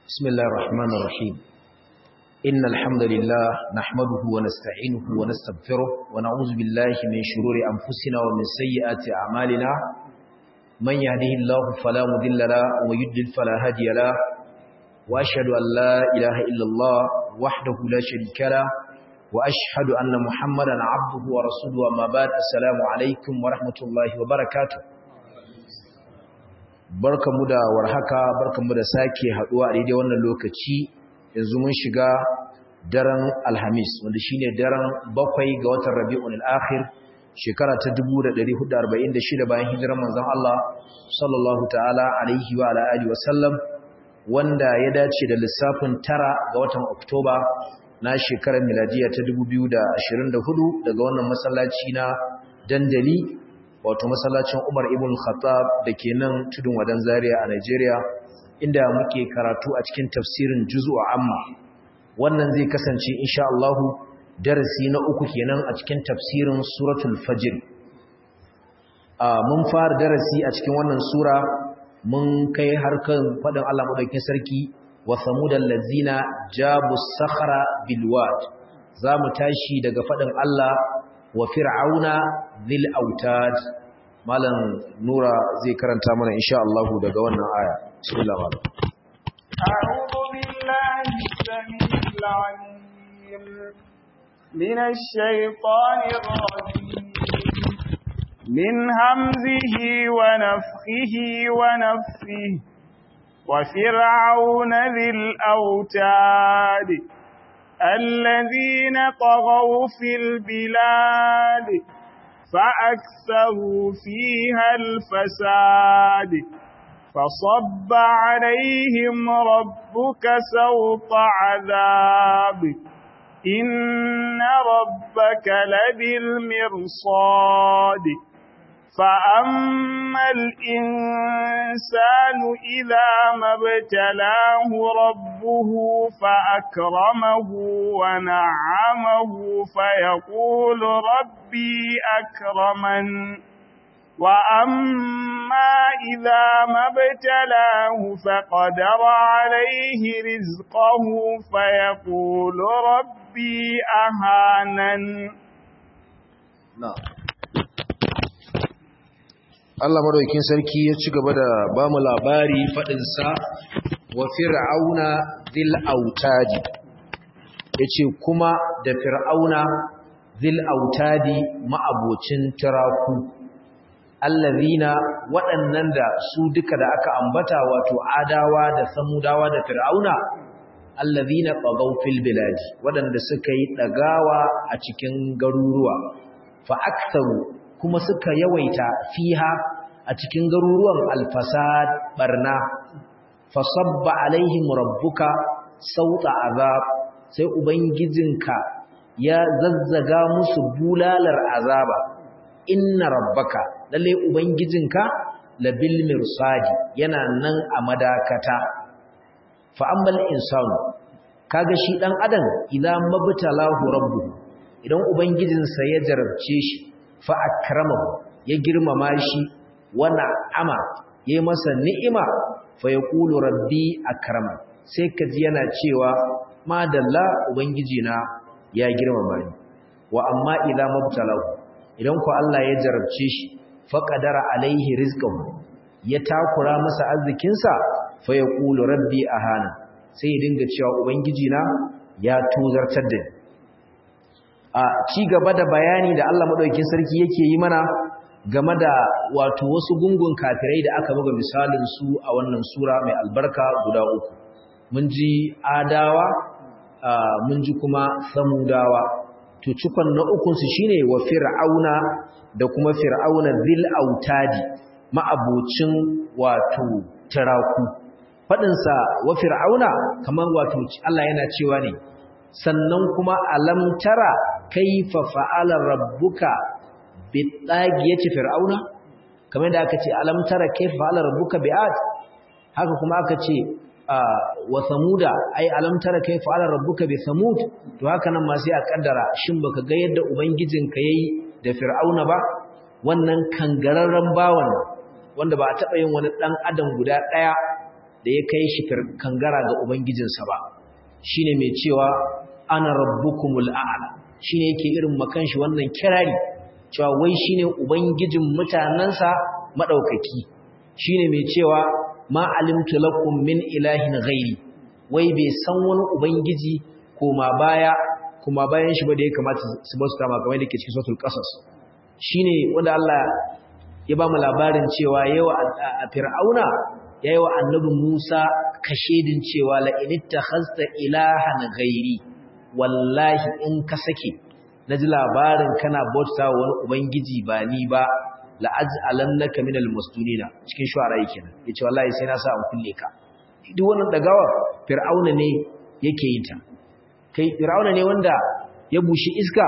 بسم الله الرحمن الرحيم إن الحمد لله نحمده ونستعينه ونستغفره ونعوذ بالله من شرور أنفسنا ومن سيئات أعمالنا من يهده الله فلا مضل له ويضلل فلا هادي له وأشهد أن لا إله إلا الله وحده لا شريك له وأشهد أن محمدا عبده ورسوله وما بعد السلام عليكم ورحمة الله وبركاته barkamu da warhaka barkamu da sake haduwa a daidai wannan lokaci yanzu mun shiga daren alhamis wanda shine daren bakwai ga watan rabi'ul akhir shekara ta 1446 bayan hijirar manzon Allah sallallahu ta'ala alaihi wa ala alihi wasallam wanda ya dace da lissafin tara ga watan oktoba na shekarar miladiya ta 2024 daga wannan masallaci na dandali wato masallacin Umar ibn Khattab da ke nan tudun wadan Zaria a Nigeria inda muke karatu a cikin tafsirin juz'u amma wannan zai kasance insha Allah darasi na uku kenan a cikin tafsirin suratul fajr a mun fara darasi a cikin wannan sura mun kai harkan fadin Allah madaukakin sarki wa samudal ladzina jabu sakhra bil wad zamu tashi daga fadin Allah wa fir'auna dhil autad malam nura zai karanta mana insha Allah daga wannan aya bismillah malam a'udhu billahi samil alim minash shaitanir rajim min hamzihi wa nafthihi wa nafthihi wa fir'auna dhil autad الذين طغوا في البلاد فأكثروا فيها الفساد فصب عليهم ربك سوط عذاب إن ربك لبالمرصاد فأما الإنسان إذا ما ابتلاه ربه فأكرمه ونعمه فيقول ربي أكرمن وأما إذا ما ابتلاه فقدر عليه رزقه فيقول ربي أهانن نعم Allah madaukakin sarki ya ci gaba da ba mu labari faɗinsa wa fir'auna zil autadi yace kuma da fir'auna zil autadi ma'abocin tiraku allazina waɗannan da su duka da aka ambata wato adawa da samudawa da fir'auna allazina tagaw fil bilad waɗanda suka yi dagawa a cikin garuruwa fa aktharu kuma suka yawaita fiha a cikin garuruwan alfasad barna fasabba alaihim rabbuka sauta azab sai ubangijinka ya zazzaga musu bulalar azaba inna rabbaka lalle ubangijinka labil mirsadi yana nan a madakata fa ammal insanu kaga shi dan adam idan mabtalahu rabbuhu idan ubangijinsa ya jarabce shi fa akramahu ya girmama shi wa na'ama yayi masa ni'ima fa yaqulu rabbi akrama sai kaji yana cewa madalla ubangiji na ya girmama ni wa amma idza mabtalahu idan ku Allah ya jarabce shi fa qadara alaihi rizqahu ya takura masa arzikin sa fa yaqulu rabbi ahana sai ya dinga cewa ubangiji na ya tozartar da ni a ci gaba da bayani da Allah madaukakin sarki yake yi mana game da wato wasu gungun kafirai da aka buga misalin su a wannan sura mai albarka guda uku mun ji adawa mun ji kuma samudawa to cikon na ukun su shine wa fir'auna da kuma fir'auna zil autadi ma'abocin wato taraku fadin sa wa fir'auna kaman wato Allah yana cewa ne sannan kuma alam tara kaifa fa'ala rabbuka bitagiyati fir'auna kamar da aka ce alam tara kaifa fa'ala rabbuka bi'ad haka kuma aka ce wa samuda ai alam tara kaifa fa'ala rabbuka bi samud to haka nan ma sai a kaddara shin baka ga yadda ubangijinka yayi da fir'auna ba wannan kangararren bawan wanda ba a taba yin wani dan adam guda daya da da ya kai shi kangara ga ubangijinsa ba shine mai cewa ana rabbukumul a'la shine yake irin makan shi wannan kirari cewa wai shine ubangijin mutanansa madaukaki shine mai cewa ma alimtu lakum min ilahin ghairi wai bai san wani ubangiji koma baya kuma bayan shi ba da ya kamata su basu tama kamar da ke cikin suratul qasas shine wanda Allah ya ba mu labarin cewa yawa a fir'auna yayi wa annabi Musa kashedin cewa la inittakhasta ilahan ghairi wallahi in ka sake naji labarin kana bauta wani ubangiji ba ni ba la aj'alannaka minal mustunina cikin shu'ara yake nan yace wallahi sai na sa an kulle ka duk wannan dagawa fir'auna ne yake yin ta kai fir'auna ne wanda ya bushi iska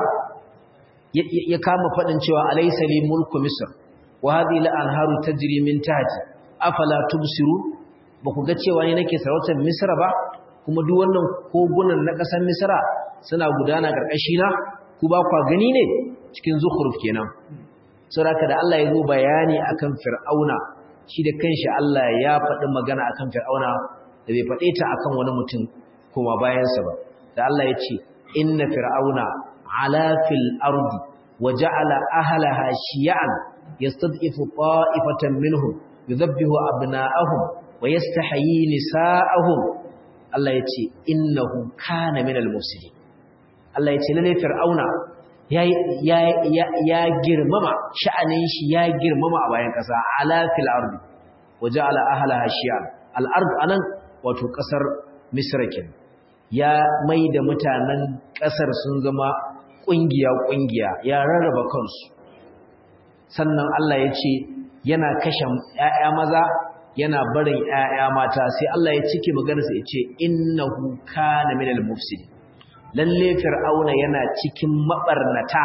ya kama fadin cewa alaysa li mulku misr wa hadhihi la anharu tajri min tahti afala tubsiru ba ku ga cewa ne nake sarautar misra ba kuma duk wannan kogunan na ƙasar misra suna gudana ƙarƙashi na ku ba kwa gani ne cikin zukhruf kenan saboda da Allah ya zo bayani akan fir'auna shi da kanshi Allah ya faɗi magana akan fir'auna da bai faɗe ta akan wani mutum kuma bayansa ba da Allah ya ce inna fir'auna ala fil ardi wa ja'ala ahlaha shiya'an yastad'ifu ta'ifatan minhum yudhabbihu abna'ahum wa yastahyi nisa'ahum Allah ya ce innahu kana minal mufsidin Allah ya ce lalle fir'auna ya ya ya girmama sha'anin shi ya girmama a bayan kasa ala fil ardi waja'ala ahlaha shi'an al ard anan wato kasar misra kin ya maida mutanen kasar sun zama kungiya kungiya ya rarraba kansu sannan Allah ya ce yana kashe ƴaƴa maza yana barin ƴaƴa mata sai Allah ya cike maganarsa ya ce innahu kana minal mufsidin lalle fir'auna yana cikin mabarnata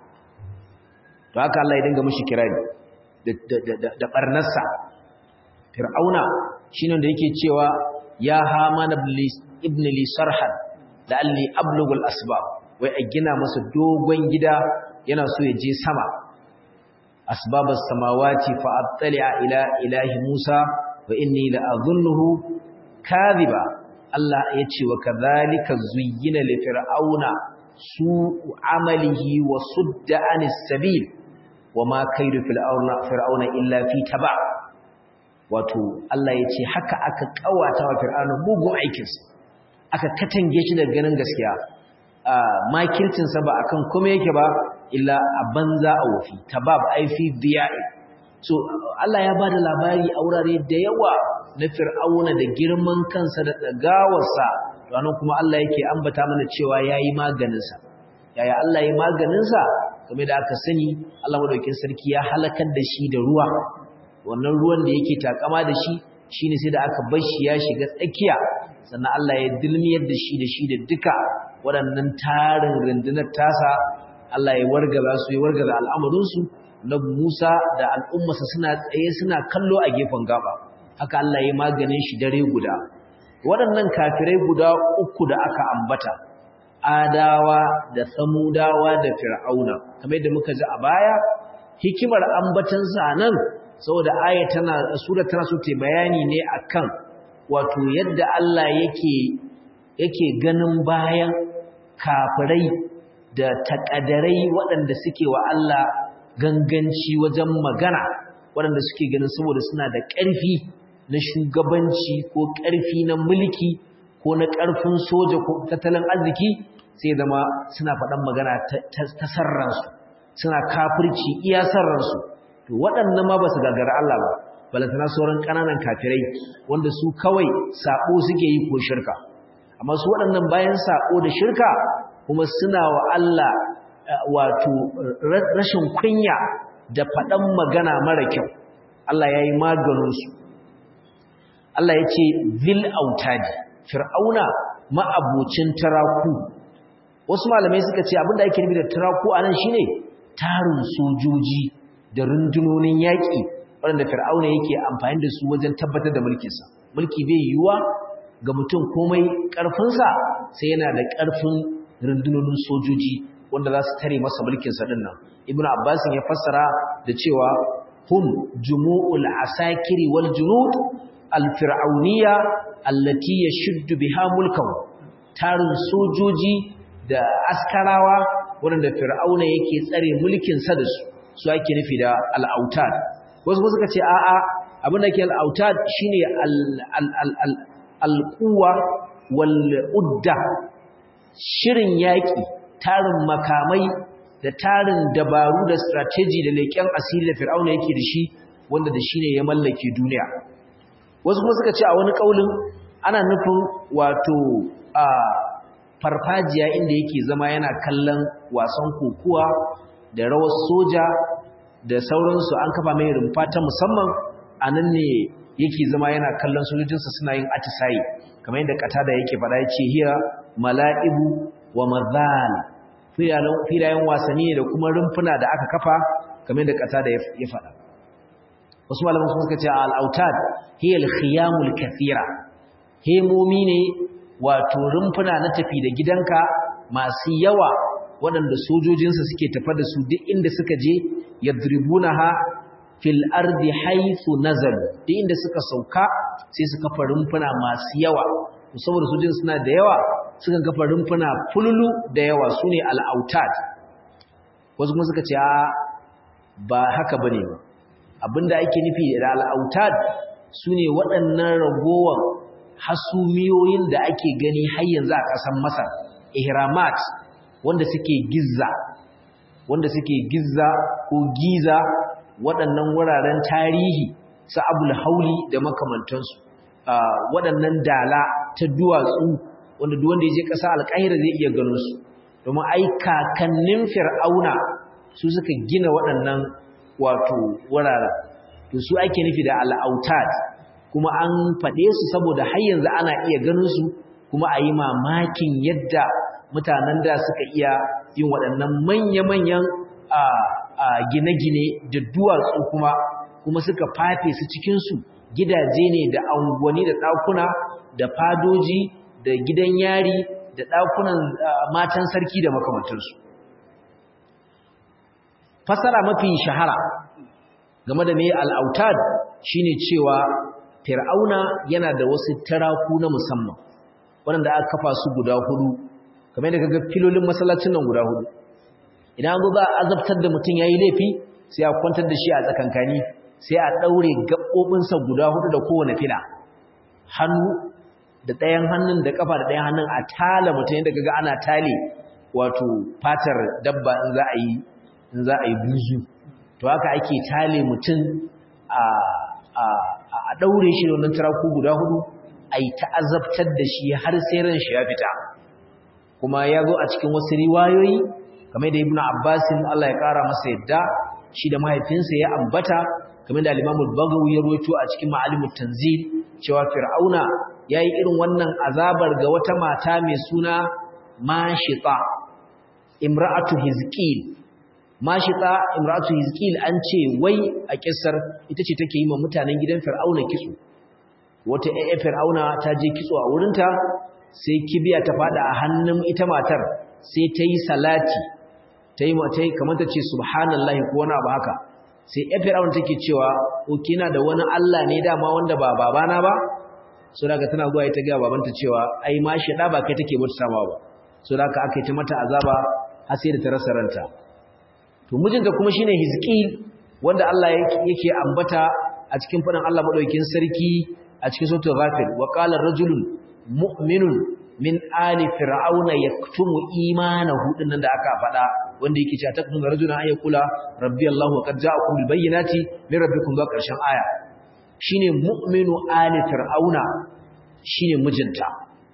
to haka Allah ya dinga mishi kirari da da barnarsa fir'auna shine da yake cewa ya haman ibn li sarhan da alli ablugul asbab wai a gina masa dogon gida yana so ya je sama asbabas samawati fa attali'a ila ilahi musa wa inni la adhunnuhu kadhiba Allah ya ce wa kadhalika zuyyina li fir'auna su'u amalihi wa sudda anis sabil wama kaidu fir'auna fir'auna illa fi taba wato Allah ya ce haka aka kawata wa fir'auna mugun aikinsa aka katange shi daga ganin gaskiya makircin sa ba akan kuma yake ba illa a banza a wofi tabab ai fi diya'i so Allah ya bada labari a wurare da yawa na fir'auna da girman kansa da dagawarsa ranar kuma Allah yake ambata mana cewa yayi maganinsa yaya Allah yayi maganinsa game da aka sani Allah madaukakin sarki ya halakar da shi da ruwa wannan ruwan da yake takama da shi shine sai da aka bar shi ya shiga tsakiya sannan Allah ya dilmiyar da shi da shi da duka waɗannan tarin rundunar tasa Allah ya wargaza su ya wargaza al'amarinsu na Musa da al'ummarsa suna tsaye suna kallo a gefen gaba haka Allah ya maganin shi dare guda waɗannan kafirai guda uku da aka ambata adawa da samudawa da fir'auna kamar yadda muka ji a baya hikimar ambatansa nan saboda aya tana sura tana so ta bayani ne akan wato yadda Allah yake yake ganin bayan kafirai da takadarai waɗanda suke wa Allah ganganci wajen magana waɗanda suke ganin saboda suna da ƙarfi na shugabanci ko ƙarfi na mulki ko na ƙarfin soja ko tattalin arziki sai zama suna faɗan magana ta sarransu suna kafirci iya sarransu to waɗannan ma ba su gagara Allah ba balantana sauran ƙananan kafirai wanda su kawai saɓo suke yi ko shirka amma su waɗannan bayan saɓo da shirka kuma suna wa Allah wato rashin kunya da faɗan magana mara kyau Allah ya yi maganinsu Allah ya ce zil autadi fir'auna ma'abocin taraku wasu malamai suka ce abinda ake nufi da taraku a nan shine tarin sojoji da rundunonin yaƙi waɗanda fir'auna yake amfani da su wajen tabbatar da mulkinsa mulki bai yiwuwa ga mutum komai ƙarfinsa sai yana da ƙarfin rundunonin sojoji wanda za su tare masa mulkinsa ɗin nan ibnu abbasin ya fassara da cewa hum jumu'ul asakiri wal junud al-fir'auniyya allati yashuddu biha mulkahu tarin sojoji da askarawa waɗanda fir'auna yake tsare mulkin sa da su su ake nufi da al-autad wasu kuma suka ce a'a abin da ke al-autad shine al-quwwa wal udda shirin yaki tarin makamai da tarin dabaru da strategy da leƙen asiri da fir'auna yake da shi wanda da shi ne ya mallake duniya wasu kuma suka ce a wani ƙaulin ana nufin wato a farfajiya inda yake zama yana kallon wasan kokuwa da rawar soja da sauransu an kafa mai rumfa ta musamman a nan ne yake zama yana kallon sojojinsa suna yin atisaye kamar yadda katada yake faɗa ya ce hiya mala'ibu wa mazal filayen wasanni da kuma rumfuna da aka kafa kamar yadda katada ya faɗa wasu malaman suka ce al-autad hiya al-khiyamul kathira hemomi ne wato rumfuna na tafi da gidanka masu yawa waɗanda sojojinsa suke tafa da su duk inda suka je yadribunaha fil ardi haythu nazal duk inda suka sauka sai su kafa rumfuna masu yawa saboda sojojin suna da yawa suka kafa rumfuna fululu da yawa sune al-autad wasu kuma suka ce ba haka bane ba abinda ake nufi da al'autad su ne waɗannan ragowar hasumiyoyin da ake gani har yanzu a ƙasar masar ihramat wanda suke gizza wanda suke gizza ko giza waɗannan wuraren tarihi su abul hauli da makamantansu waɗannan dala ta duwatsu wanda duk wanda ya je ƙasa alƙahira zai iya ganin su domin ai kakannin fir'auna su suka gina waɗannan wato wuraren to su ake nufi da al'autad kuma an faɗe su saboda har yanzu ana iya ganin su kuma a yi mamakin yadda mutanen da suka iya yin waɗannan manya-manyan gine-gine da duwatsu kuma kuma suka fafe su cikinsu gidaje ne da angwani da ɗakuna da fadoji da gidan yari da ɗakunan matan sarki da makamantarsu fasara mafi shahara game da mai al'autad shine cewa fir'auna yana da wasu taraku na musamman waɗanda aka kafa su guda hudu kamar yadda kaga filolin masallacin nan guda hudu idan an zo za a azabtar da mutum yayi laifi sai a kwantar da shi a tsakankani sai a daure gaɓoɓinsa guda hudu da kowane fila hannu da ɗayan hannun da kafa da ɗayan hannun a tala mutum yadda kaga ana tale wato fatar dabba in za a yi in za a yi buzu to haka ake tale mutum a ɗaure shi da wannan taraku guda hudu a yi ta'azabtar da shi har sai ran shi ya fita kuma ya zo a cikin wasu riwayoyi kamar da ibnu abbasin Allah ya ƙara masa yadda shi da mahaifinsa ya ambata kamar da al-imam al-bagawi ya rawaito a cikin ma'alimut tanzil cewa fir'auna yayi irin wannan azabar ga wata mata mai suna mashita imra'atu hizqil mashita imratu hizqil an ce wai a kissar ita ce take yi ma mutanen gidan fir'auna kitso wata ayya fir'auna ta je kitso a wurinta sai kibiya ta fada a hannun ita matar sai ta yi salati ta yi mata kamar ta ce subhanallahi ko wani abu haka sai ayya fir'auna take cewa o kina da wani Allah ne dama wanda ba babana ba so daga tana zuwa ita ga babanta cewa ai mashida ba kai take bauta sama ba so daga aka yi ta mata azaba har sai da ta rasa ranta to mijinta kuma shine Hizqil wanda Allah yake ambata a cikin fadin Allah madaukakin sarki a cikin suratul Ghafir wa qala rajulun mu'minun min ali fir'auna yaktumu imanahu dinnan da aka fada wanda yake cewa takun rajulun ay kula rabbi Allah wa qad ja'akum bil bayyinati min rabbikum ba karshen aya shine mu'minu ali fir'auna shine mijinta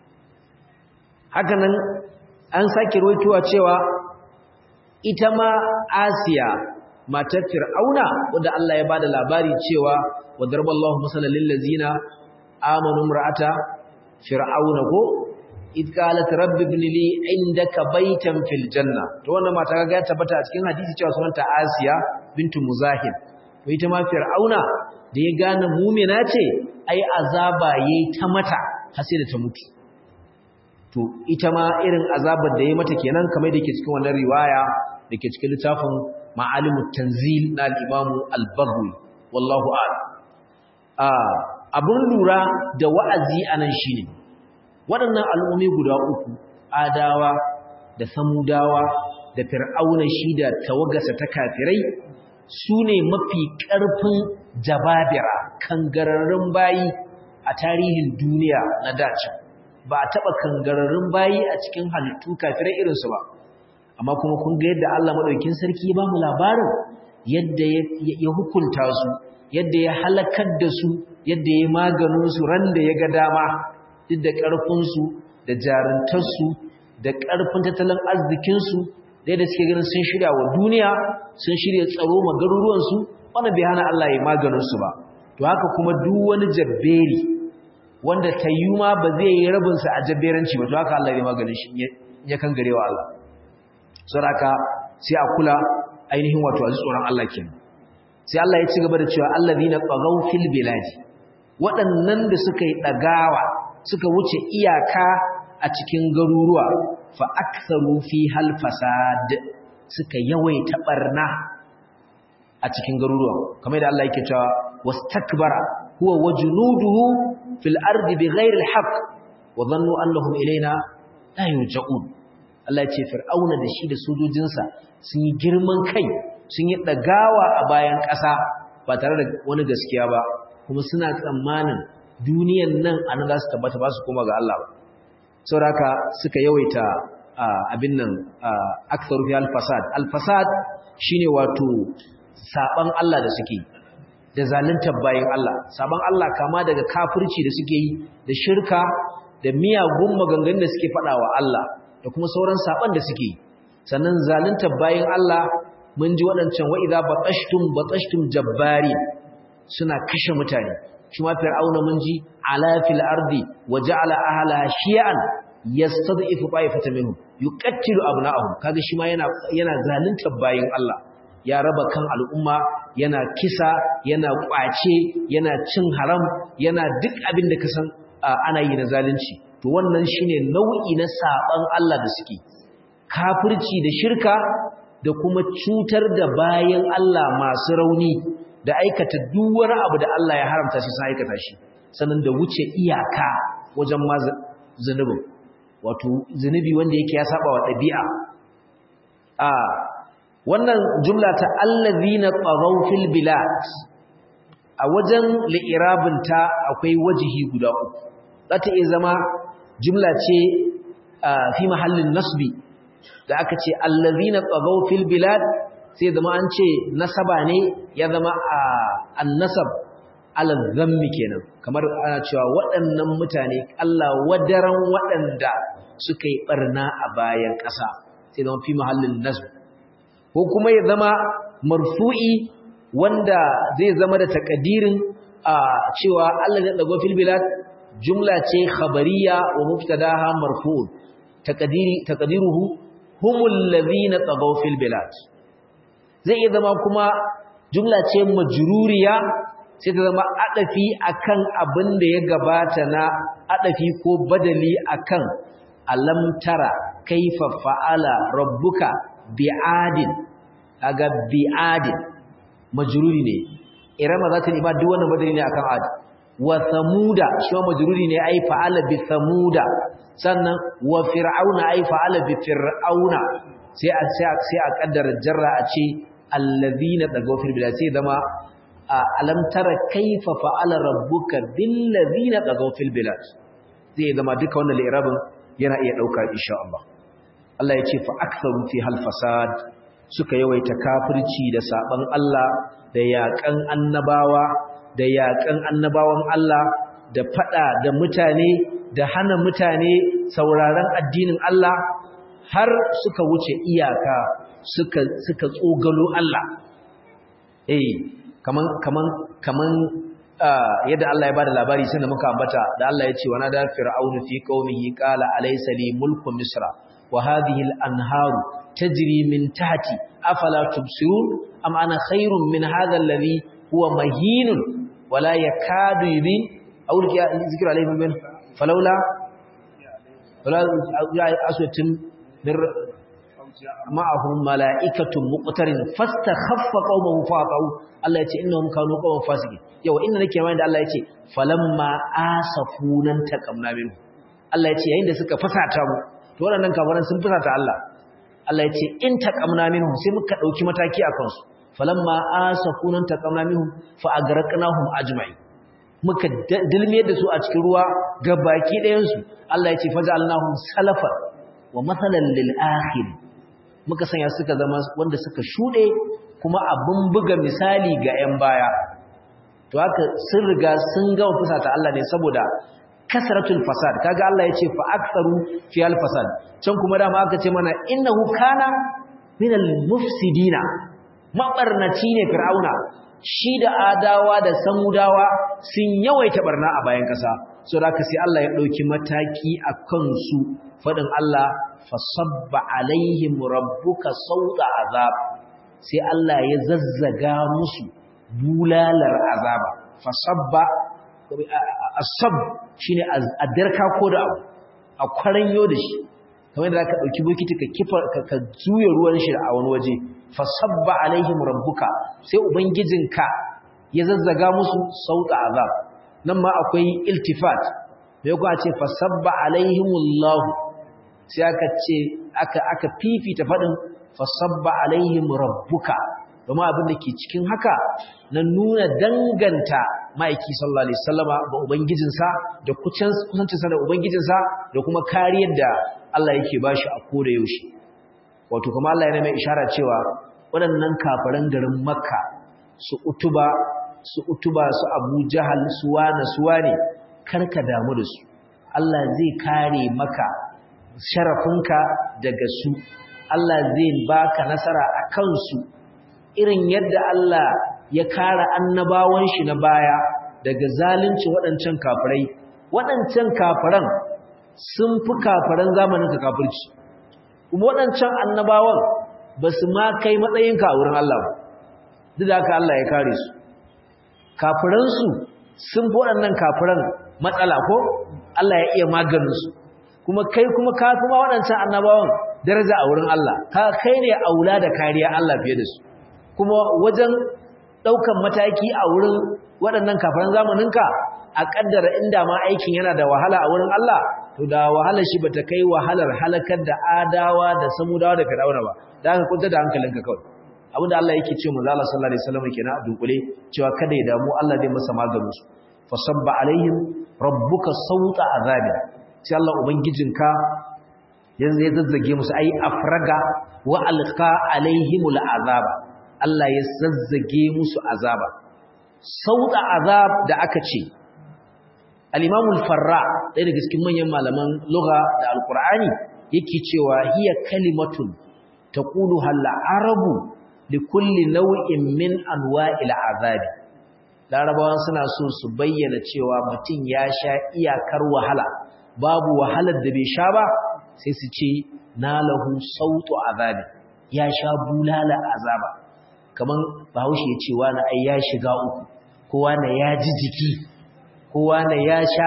hakanan an sake ruwaitowa cewa ita ma Asiya matar Fir'auna wanda Allah ya bada labari cewa wa darballahu masalan lil ladzina amanu imra'ata fir'auna ko id qalat rabbi ibn li indaka baytan fil janna to wannan mata kaga ya tabbata a cikin hadisi cewa sunanta Asiya bintu Muzahim to ita ma Fir'auna da ya gane mu'mina ce ai azaba yayi ta mata har sai da ta mutu to ita ma irin azabar da ya mata kenan kamar da yake cikin wannan riwaya da ke cikin littafin ma'alimut tanzil na al-imamu al-baghawi wallahu a'lam abin lura da wa'azi anan shine waɗannan al'ummi guda uku adawa da samudawa da fir'auna shi da tawagarsa ta kafirai su ne mafi ƙarfin jababira kangararrun bayi a tarihin duniya na dace ba a taɓa kangararrun bayi a cikin halittu kafirai irinsu ba amma kuma kun ga yadda Allah maɗaukin sarki ya ba mu labarin yadda ya hukunta su yadda ya halakar da su yadda ya maganin su ran da ya ga dama duk da ƙarfinsu da jaruntarsu da ƙarfin tattalin arzikinsu da yadda suke ganin sun shirya wa duniya sun shirya tsaro ma garuruwansu wannan bai hana Allah ya maganinsu ba to haka kuma duk wani jabberi wanda tayyuma ba zai yi rabinsa a jabberanci ba to haka Allah ya maganin shi ya kan garewa Allah saboda sai a kula ainihin wato a tsoron Allah kenan sai Allah ya ci gaba da cewa allazina taghaw fil biladi waɗannan da suka yi dagawa suka wuce iyaka a cikin garuruwa fa aktharu fi hal fasad suka yawaita barna a cikin garuruwa kamar da Allah yake cewa wastakbara huwa wajnuduhu fil ardi bighairi alhaq wa dhannu annahum ilaina la yurja'un Allah ya ce fir'auna da shi da sojojinsa sun yi girman kai sun yi dagawa a bayan ƙasa ba tare da wani gaskiya ba kuma suna tsammanin duniyan nan anan za su tabbata ba su koma ga Allah ba sauraka suka yawaita abin nan aktharu fi al-fasad al-fasad shine wato saban Allah da suke da zaluntar bayin Allah saban Allah kama daga kafirci da suke yi da shirka da miyagun maganganun da suke faɗawa Allah da kuma sauran saban da suke yi sannan zaluntar bayin Allah mun ji waɗancan wa idza batashtum batashtum jabbari suna kashe mutane shi ma fir'auna mun ji ala fil ardi wa ja'ala ahlaha shi'an yastad'ifu ta'ifatan minhum yuqattilu abna'ahum kaga shi ma yana yana zaluntar bayin Allah ya raba kan al'umma yana kisa yana kwace yana cin haram yana duk abin da kasan ana yi na zalunci to wannan shine nau'i na saban Allah da suke kafirci da shirka da kuma cutar da bayin Allah masu rauni da aikata duk wani abu da Allah ya haramta shi sun aikata shi sannan da wuce iyaka wajen ma zunubin wato zunubi wanda yake ya saba wa ɗabi'a a wannan jumla ta allazina taghaw fil bilad a wajen li'irabinta akwai wajihi guda uku za ta iya zama jumla ce fi mahallin nasbi da aka ce allazina taghaw fil bilad sai zama an ce nasaba ne ya zama a annasab alal zammi kenan kamar ana cewa waɗannan mutane Allah wadaran waɗanda suka yi barna a bayan ƙasa sai zama fi mahallin nasb ko kuma ya zama marfu'i wanda zai zama da takadirin a cewa Allah ya dago fil bilad jumla ce khabariya wa mubtadaha marfu'un takadiri takadiruhu humul ladhina tagaw fil bilad zai iya zama kuma jumla ce majruriya sai ta zama adafi akan abin da ya gabata na adafi ko badali akan alam tara kaifa fa'ala rabbuka bi'adin aga bi'adin majruri ne irama za ta ba duk wannan badali ne akan ad wa samuda shi ma majruri ne ai fa'ala bi samuda sannan wa fir'auna ai fa'ala bi fir'auna sai a sai a kaddara jarra a ce allazina dagaw fil bilad sai zama alam tara kaifa fa'ala rabbuka bil ladina dagaw fil bilad zai zama duka wannan li'irabin yana iya dauka insha Allah Allah ya ce fa aktharu fi hal fasad suka yawaita kafirci da saban Allah da yakan annabawa da yakan annabawan Allah da fada da mutane da hana mutane sauraron addinin Allah har suka wuce iyaka suka suka tsogalo Allah eh kaman kaman kaman yadda Allah ya bada labari sai da muka ambata da Allah ya ce wa nada fir'aunu fi qaumihi qala alaysa li mulku misra wa hadhihi al-anharu tajri min tahti afala tubsirun am ana khairun min hadha alladhi huwa mahinun wala yakadu yubin aw zikru alayhi min falawla wala aswatin min ma'ahum mala'ikatun muqtarin fastakhaffa qaumahu faqau Allah ya ce innahum kanu qauman fasiqin yau inda nake mai da Allah ya ce falamma asafunan taqamna minhu Allah ya ce yayin da suka fasata mu to waɗannan kafiran sun fusata Allah Allah ya ce in taqamna minhum sai muka dauki mataki akan su falamma asafunan taqamna minhum fa agraqnahum ajma'in muka dilmiyar da su a cikin ruwa ga baki ɗayan su Allah ya ce faj'alnahum salafan wa mathalan lil akhir muka sanya suka zama wanda suka shude kuma abun buga misali ga 'yan baya to haka sun riga sun gama fusata Allah ne saboda kasratul fasad kaga Allah yace fa aktharu fi al fasad can kuma dama aka ce mana innahu kana min al mufsidina mabarnaci ne fir'auna shi da adawa da samudawa sun yawaita barna a bayan kasa so da haka sai Allah ya dauki mataki akan su fadin Allah fasabba alaihim rabbuka sauta azab sai Allah ya zazzaga musu bulalar azaba fasabba asab shine addarka ko da abu a kwaranyo da shi kamar da ka dauki bokiti ka kifa ka juya ruwan shi a wani waje fasabba alaihim rabbuka sai ubangijinka ya zazzaga musu sauta azab nan ma akwai iltifat bai kuwa ce fasabba alaihimullahu sai aka ce aka aka fifita fadin fasabba alaihim rabbuka domin abin da ke cikin haka na nuna danganta ma'aiki sallallahu alaihi wasallama ga ubangijinsa da kusancinsa da ubangijinsa da kuma kariyar da Allah yake bashi a koda yaushe wato kuma Allah yana mai ishara cewa waɗannan kafiran garin Makka su utuba su utuba su Abu Jahal su wane su wane karka damu da su Allah zai kare maka sharafinka daga su Allah zai baka nasara a kansu irin yadda Allah ya kare annabawan shi na baya daga zalunci waɗancan kafirai waɗancan kafiran sun fi kafiran zamanin ka kafirci kuma waɗancan annabawan ba su ma kai matsayinka a wurin Allah ba duk da haka Allah ya kare su kafiransu sun fi waɗannan kafiran matsala ko Allah ya iya maganinsu kuma kai kuma ka kuma waɗancan annabawan daraja a wurin Allah ka kai ne aula da kariya Allah fiye da su kuma wajen ɗaukan mataki a wurin waɗannan kafiran zamaninka a ƙaddara inda ma aikin yana da wahala a wurin Allah to da wahalar shi bata kai wahalar halakar da adawa da samudawa da fir'auna ba da aka kunta da hankalinka kawai abinda Allah yake ce manzo Allah sallallahu alaihi wasallam kenan a dunkule cewa kada ya damu Allah zai masa maganin su fasabba alaihim rabbuka sauta azabi sai Allah ubangijinka yanzu ya zazzage musu ai afraga wa alqa alaihimul azaba Allah ya zazzage musu azaba sauta azab da aka ce al-Imam al-Farra ɗaya daga cikin manyan malaman lugha da al-Qur'ani yake cewa hiya kalimatun taquluha al-arabu likulli nau'in min anwa'il azabi larabawan suna so su bayyana cewa mutum ya sha iyakar wahala babu wahalar da bai sha ba sai su ce nalahu sautu azabi ya sha bulala azaba kaman bahaushe ya ce wani ai ya shiga uku kowa na ya ji jiki kowa na ya sha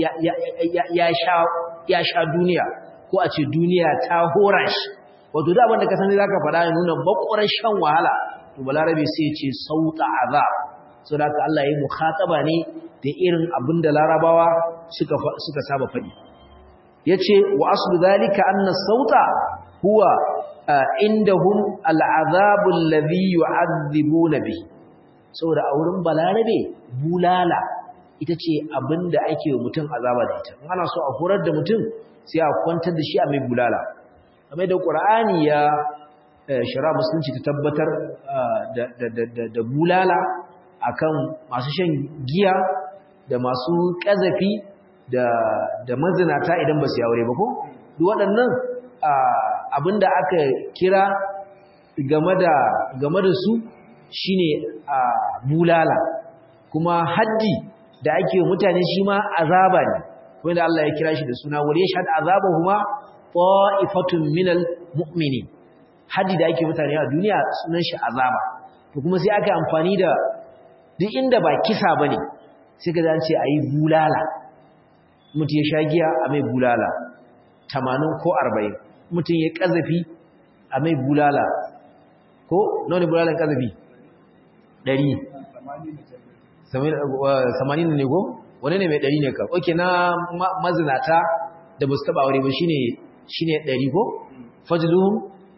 ya sha ya sha duniya ko a ce duniya ta hora shi wato da abin da ka sani zaka faɗa ya nuna bakwaran shan wahala to balarabe sai ya ce sauta azab saboda haka Allah ya yi mukhataba ne da irin abin da larabawa suka suka saba faɗi yace wa aslu zalika anna sauta huwa indahum al'azabu alladhi yu'adhibuna bihi saboda a wurin balarabe bulala ita ce abinda ake wa mutum azaba da ita ana so a horar da mutum sai a kwantar da shi a mai bulala kamar da qur'ani ya shara musulunci ta tabbatar da bulala akan masu shan giya da masu kazafi da mazinata idan ba su aure ba ko duk waɗannan abinda aka kira game da game da su shine bulala kuma haddi da ake mutane shi ma azaba ne kuma da Allah ya kira shi da suna wal yashhad azabahuma ta'ifatun minal mu'minin haddi da ake mutane a duniya sunan shi azaba to kuma sai aka amfani da duk inda ba kisa bane sai ka zance ayi bulala mutum ya sha giya a mai bulala 80 ko 40 mutum ya kazafi a mai bulala ko nawa ne bulalan kazafi 100 80 ne ko wani ne mai 100 ne ka oke na mazinata da ba su taba aure ba shine shine 100 ko fajluhum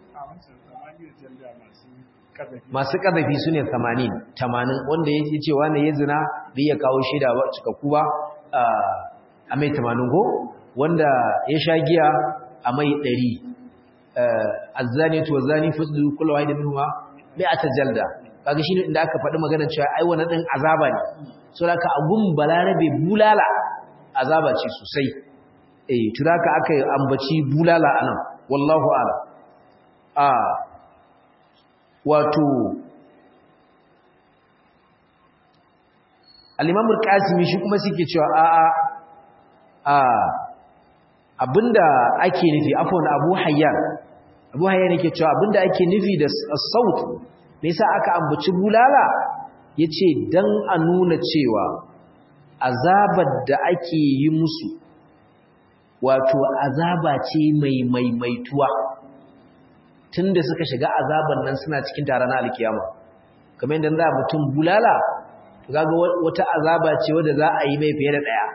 masu ƙazafi su ne 80 80 wanda ya ce wanda ya zina bai ya kawo shida ba cikakku ba a mai 80 ko wanda ya sha giya a mai 100 azzani to zani fasdu kullu wahid minhuma bi atajalda kaga shine inda aka faɗi magana cewa ai wannan din azaba ne so haka agun balarabe bulala azaba ce sosai eh to haka aka ambaci bulala anan wallahu a'lam a wato al-imam al-qasimi shi kuma suke cewa a a a abinda ake nufi afwan abu hayyan abu hayyan yake cewa abinda ake nufi da saut me yasa aka ambaci bulala yace dan a nuna cewa azabar da ake yi musu wato azaba ce mai maimaituwa tunda suka shiga azaban nan suna cikin taron alkiyama kamar yadda za mutum bulala kaga wata azaba ce wanda za a yi mai fiye da daya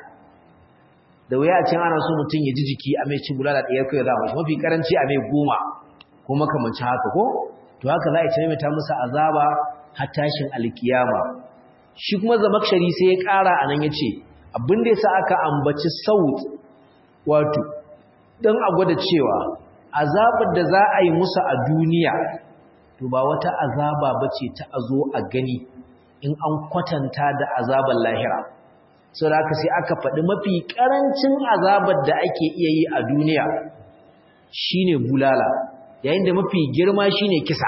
da wuya a cin ana so mutum ya ji jiki a mai ci bulala ɗaya kai za mashi mafi karanci a mai goma ko makamancin haka ko to haka za a ci mai ta musu azaba har tashin alkiyama shi kuma zamakshari sai ya ƙara a nan ya ce abin da ya sa aka ambaci saut wato don a gwada cewa azabar da za a yi musu a duniya to ba wata azaba ba ce ta a zo a gani in an kwatanta da azabar lahira sau da aka sai aka faɗi mafi ƙarancin azabar da ake iya yi a duniya shine bulala yayin da mafi girma shine kisa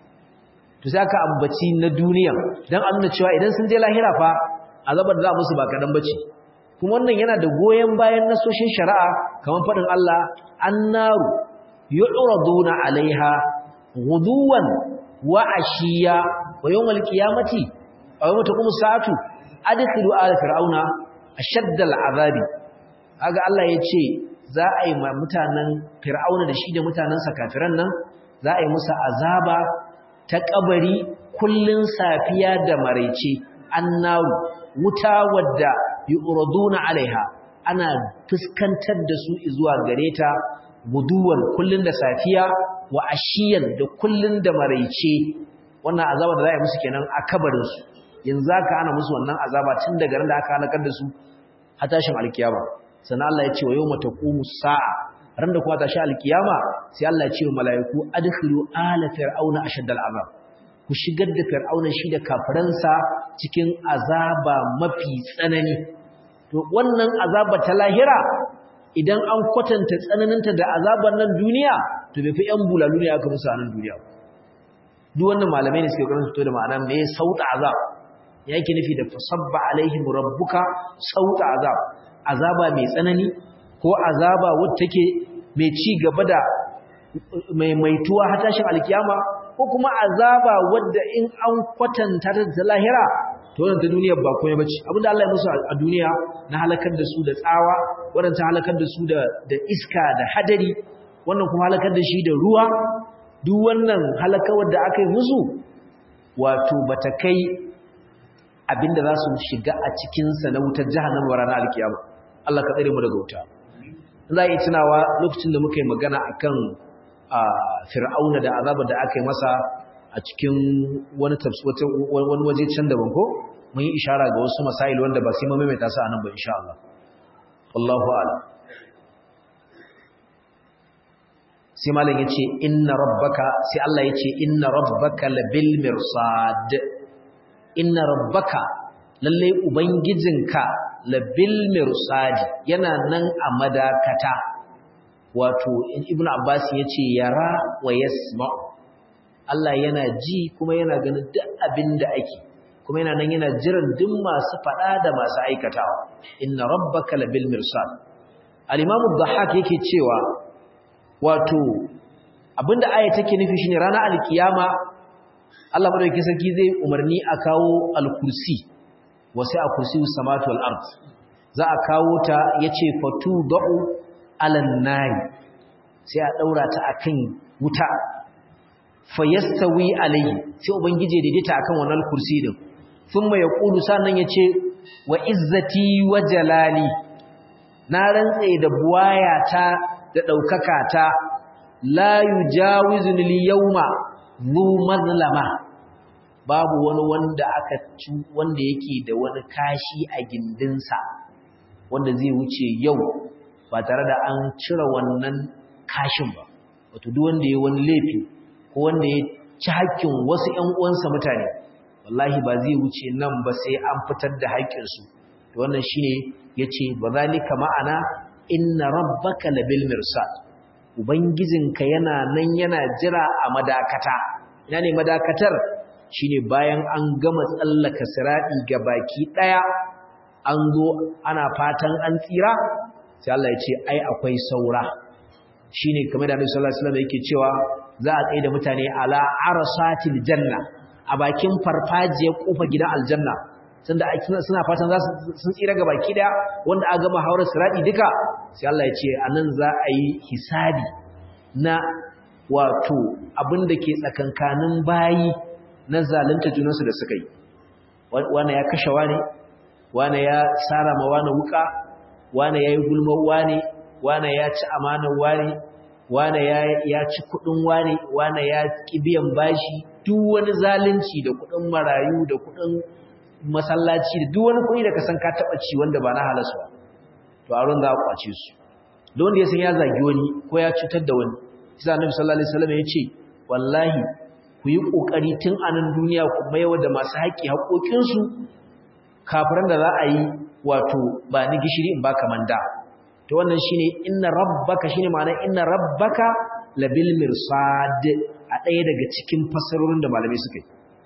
to sai aka ambaci na duniya don an nuna cewa idan sun je lahira fa azabar da za musu ba kaɗan bace kuma wannan yana da goyon bayan nasoshin shari'a kamar faɗin Allah annaru yu'raduna alaiha ghuduwan wa ashiya wa yawmal qiyamati aw yawma taqumu sa'atu adkhilu ala fir'auna ashadda al'azabi kaga Allah yace za a yi mutanen fir'auna da shi da mutanansa kafiran nan za a yi musu azaba ta kabari kullun safiya da maraice annaru wuta wadda yu'raduna alaiha ana fuskantar da su zuwa gareta guduwan kullun da safiya wa ashiyan da kullun da maraice wannan azaba da za a yi musu kenan a kabarin su yanzu aka ana musu wannan azaba tun daga ran da aka halakar da su har tashin alkiyama sannan Allah ya ce wa yawma taqumu sa'a ran da kuma tashi alkiyama sai Allah ya ce wa mala'iku adkhilu ala fir'auna ashadda al'azab ku shigar da fir'auna shi da kafiransa cikin azaba mafi tsanani to wannan azaba ta lahira idan an kwatanta tsananinta da azabar nan duniya to bai fi yan bulalu ne aka musu a nan duniya duk wannan malamai ne suke kokarin fito da ma'ana me sauta azab yake nufi da fasabba alaihim rabbuka sauta azab azaba mai tsanani ko azaba wadda take mai ci gaba da mai maituwa har tashin alkiyama ko kuma azaba wadda in an kwatanta ta da lahira to wannan ta duniya ba komai bace abinda Allah ya musu a duniya na halakar da su da tsawa wannan ta halakar da su da da iska da hadari wannan kuma halakar da shi da ruwa duk wannan halakawar da aka yi musu wato bata kai abinda za su shiga a cikinsa na wutar jahannama ranar alkiyama Allah ka tsare mu daga wuta za a yi tunawa lokacin da muka yi magana akan fir'auna da azabar da aka yi masa a cikin wani wani waje can daban ko mun yi ishara ga wasu masail wanda ba sai mu maimaita su anan ba insha Allah wallahu a'lam sai malam yace inna rabbaka sai Allah yace inna rabbaka labil mirsad inna rabbaka lalle ubangijinka labil mirsadi yana nan a madakata wato ibn abbas yace yara wa yasma Allah yana ji kuma yana ganin duk abin da ake kuma yana nan yana jiran duk masu fada da masu aikatawa inna rabbaka labil mirsad al-imam ad-dhahhak yake cewa wato abinda aya take nufi shine ranar alkiyama Allah madaukakin sarki zai umarni a kawo al-kursi wasi a kursi samatu wal ard za a kawo ta yace fatu da'u alan nari sai a daura ta akan wuta fayastawi alayhi sai ubangije daidaita akan wannan kursi din thumma yaqulu sannan yace wa izzati wa jalali na rantse da buwayata da daukaka ta la yujawizuni al-yawma zu mazlama babu wani wanda aka ci wanda yake da wani kashi a gindinsa wanda zai wuce yau ba tare da an cire wannan kashin ba wato duk wanda ya wani laifi ko wanda ya ci hakkin wasu ƴan uwansa mutane wallahi ba zai wuce nan ba sai an fitar da haƙƙinsu to wannan shine yace ba zalika ma'ana inna rabbaka labil mirsad ubangijinka yana nan yana jira a madakata ina ne madakatar shine bayan an gama tsallaka siradi ga baki daya an zo ana fatan an tsira sai Allah ya ce ai akwai saura shine kamar da Annabi sallallahu alaihi wasallam yake cewa za a tsaye da mutane ala arsatil janna a bakin farfajiyar kofa gidan aljanna sanda suna fatan za su sun tsira ga baki daya wanda aka gama haurar sirati duka sai Allah ya ce anan za a yi hisabi na wato abin da ke tsakankanin bayi na zalunta junansu da suka yi wane ya kashe wane wane ya tsara ma wane wuka wane ya yi gulmar wane wane ya ci amanar wane wane ya ci kudin wane wane ya kibiyan bashi duk wani zalunci da kudin marayu da kudin masallaci da duk wani kudi da ka san ka taba ci wanda ba na halasu ba to a ran za a kwace su da wanda ya san ya zagi wani ko ya cutar da wani sai annabi sallallahu alaihi wasallam ya ce wallahi ku yi kokari tun a nan duniya ku maiwa da masu haƙi haƙoƙin su kafiran da za a yi wato ba ni gishiri in baka manda to wannan shine inna rabbaka shine ma'ana inna rabbaka labil mirsad a ɗaya daga cikin fasarorin da malamai suka yi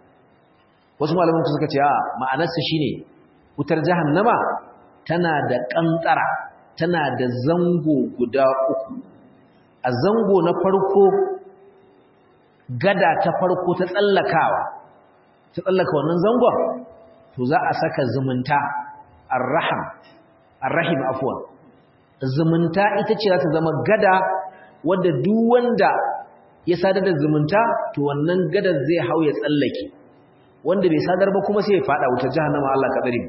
wasu malaman suka ce a ma'anarsa shine wutar jahannama tana da ƙanƙara tana da zango guda uku a zango na farko gada ta farko ta tsallakawa ta tsallaka wannan zangon to za a saka zumunta arraham arrahim afwan zumunta ita ce za ta zama gada wadda duk wanda ya sadar da zumunta to wannan gadar zai hau ya tsallake wanda bai sadar ba kuma sai ya fada wuta jahannama Allah ka tsare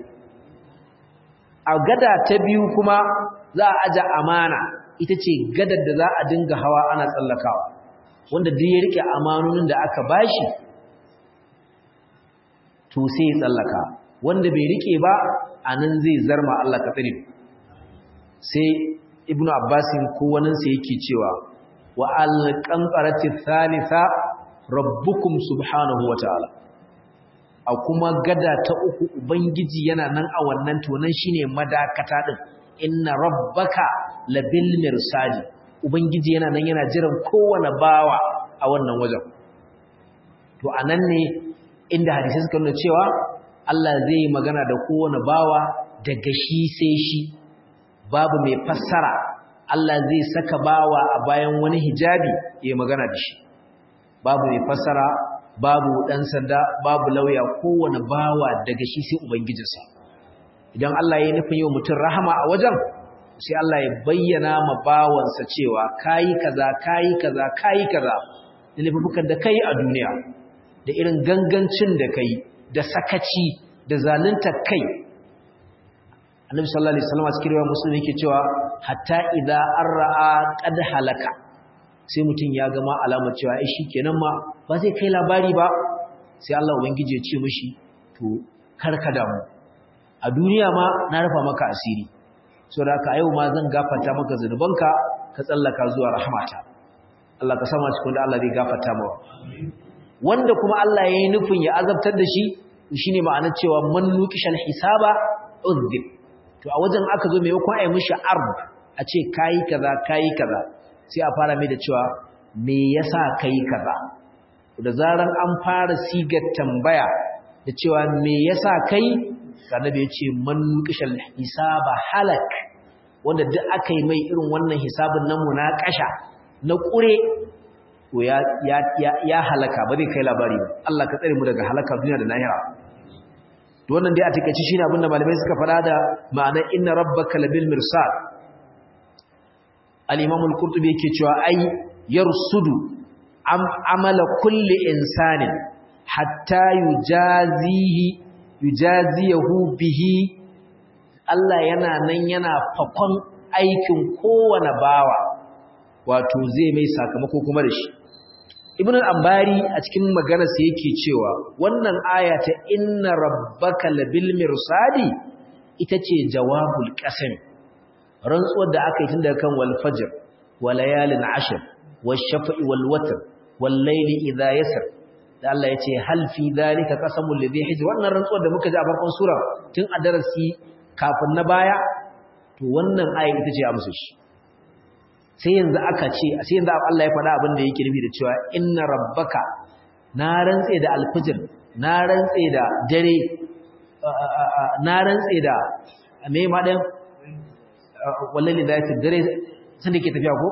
a gada ta biyu kuma za a aja amana ita ce gadar da za a dinga hawa ana tsallakawa wanda duk ya rike amanonin da aka bashi to sai ya tsallaka wanda bai rike ba anan zai zarma Allah ka tsare sai ibnu abbasin ko wannan sai yake cewa wa al-qantarati thalitha rabbukum subhanahu wa ta'ala a kuma gada ta uku ubangiji yana nan a wannan to nan shine madakata din inna rabbaka labil mirsadi ubangiji yana nan yana jiran kowane bawa a wannan wajen to anan ne inda hadisi suka nuna cewa Allah zai yi magana da kowane bawa daga shi sai shi babu mai fassara Allah zai saka bawa a bayan wani hijabi ya magana da shi babu mai fassara babu dan sanda babu lauya kowane bawa daga shi sai ubangijinsa idan Allah ya nufin yau mutum rahama a wajen sai Allah ya bayyana ma bawansa cewa kayi kaza kayi kaza kayi kaza da laifukan da kai a duniya da irin gangancin da kai da sakaci da zalunta kai annabi sallallahu alaihi wasallam cikin riwayar muslim yake cewa hatta idza arra'a qad halaka sai mutum ya gama alamar cewa ai shikenan ma ba zai kai labari ba sai Allah ubangiji ya ce mishi to karka damu a duniya ma na rufa maka asiri saboda haka yau ma zan gafarta maka zanubanka ka tsallaka zuwa rahmata Allah ka sama cikin da Allah zai gafarta mawa wanda kuma Allah ya yi nufin ya azabtar da shi shine ma'anar cewa man nuqishal hisaba udhib to a wajen aka zo maimakon ai mishi ard a ce kai kaza kai kaza sai a fara mai da cewa me yasa kai kaza da zaran an fara sigar tambaya da cewa me yasa kai annabi ya ce man nuqishal hisaba halak wanda duk aka yi mai irin wannan hisabin nan munakasha na kure to ya ya ya halaka ba zai kai labari ba Allah ka tsare mu daga halaka duniya da lahira to wannan dai a takeici shine abinda malamai suka fada da ma'ana inna rabbaka labil mirsad al-imam al-qurtubi yake cewa ai yarsudu am amala kulli insanin hatta yujazihi yujaziyahu bihi Allah yana nan yana fakon aikin kowane bawa wato zai mai sakamako kuma da shi ibn al-ambari a cikin maganarsa yake cewa wannan aya ta inna rabbaka labil mirsadi ita ce jawabul qasam rantsuwar da aka yi tun daga kan wal fajr wa layalin ashr wash shafa'i wal watr wal layli idha yasr da Allah ya ce hal fi dhalika qasamul ladhi hijr wannan rantsuwar da muka ji a farkon sura tun a darasi kafin na baya to wannan aya ita ce amsa shi sai yanzu aka ce sai yanzu Allah ya faɗa abin da yake nufi da cewa inna rabbaka na rantse da alfijir na rantse da dare na rantse da me ma dan wallahi da yake dare san da ke tafiya ko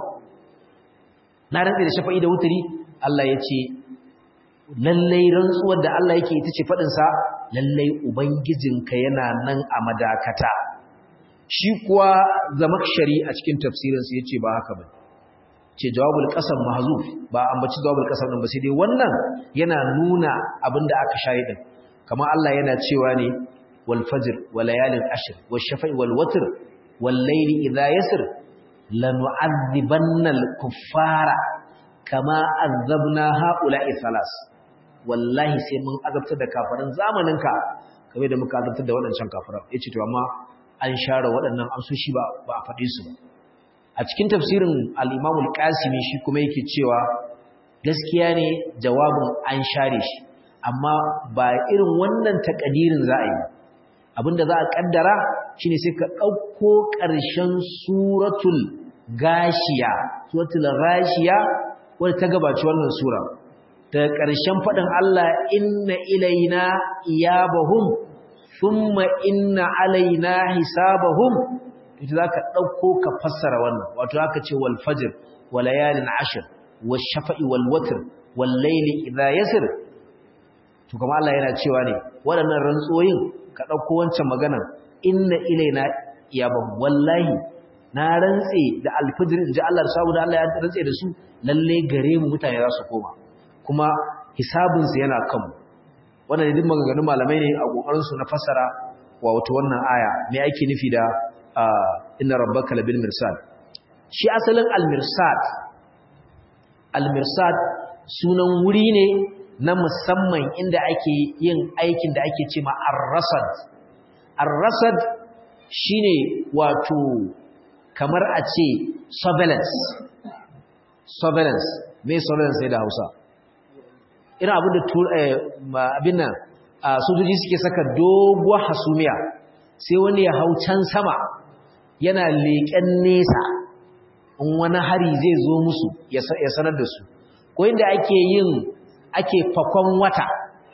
na rantse da shafa'i da wuturi Allah ya ce lallai rantsuwar da Allah yake ita ce faɗin sa lallai ubangijinka yana nan a madakata shi kuwa zamakshari a cikin tafsirinsa ya ce ba haka ba ce jawabul qasam mahzuf ba ambaci jawabul qasam din ba sai dai wannan yana nuna abinda aka share din kamar Allah yana cewa ne wal fajr wal layalin ashr wash shafa'i wal watr wal layli idha yasr lanu'adhibanna al kuffara kama azabna haula'i thalas wallahi sai mun azabtar da kafirin zamaninka kamar da muka azabtar da waɗancan kafiran yace to amma an share waɗannan amsoshi ba ba a faɗe su ba a cikin tafsirin al-Imam al-Qasimi shi kuma yake cewa gaskiya ne jawabin an share shi amma ba irin wannan takadirin za a yi abinda za a kaddara shine sai ka ɗauko ƙarshen suratul gashiya suratul gashiya wadda ta gabaci wannan sura daga ƙarshen faɗin Allah inna ilaina iyabahum thumma inna alaina hisabahum ita zaka dauko ka fassara wannan wato zaka ce wal fajr wal layalin ashr wash shafa'i wal watr wal layli idha yasr to kuma Allah yana cewa ne waɗannan rantsoyin ka dauko wancan magana inna ilaina iyabahum wallahi na rantse da alfajr inji Allah saboda Allah ya rantse da su lalle gare mu mutane za su koma kuma hisabinsu yana kanmu wannan ne duk maganganun malamai ne a kokarinsu na fassara wa wato wannan aya me ake nufi da inna rabbaka labil mirsad shi asalin al-mirsad al-mirsad sunan wuri ne na musamman inda ake yin aikin da ake cewa ar-rasad ar-rasad shine wato kamar a ce surveillance surveillance me surveillance sai da Hausa irin abin da abin nan sojoji suke saka doguwar hasumiya sai wani ya hau can sama yana leƙen nesa in wani hari zai zo musu ya sanar da su ko inda ake yin ake fakon wata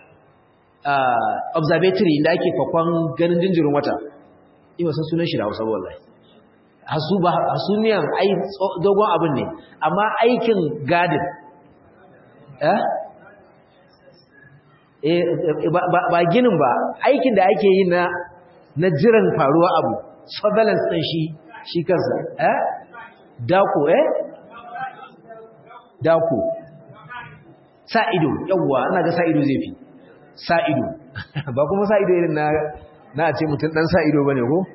observatory inda ake fakon ganin jinjirin wata ima san sunan shi da hausa wallahi hasumiyan ai dogon abin ne amma aikin gadin eh ba ginin ba aikin da ake yi na na jiran faruwa abu surveillance din shi shi kansa eh dako eh dako sa ido yawa ina ga sa ido zai fi sa ido ba kuma sa ido irin na na ce mutum dan sa ido bane ko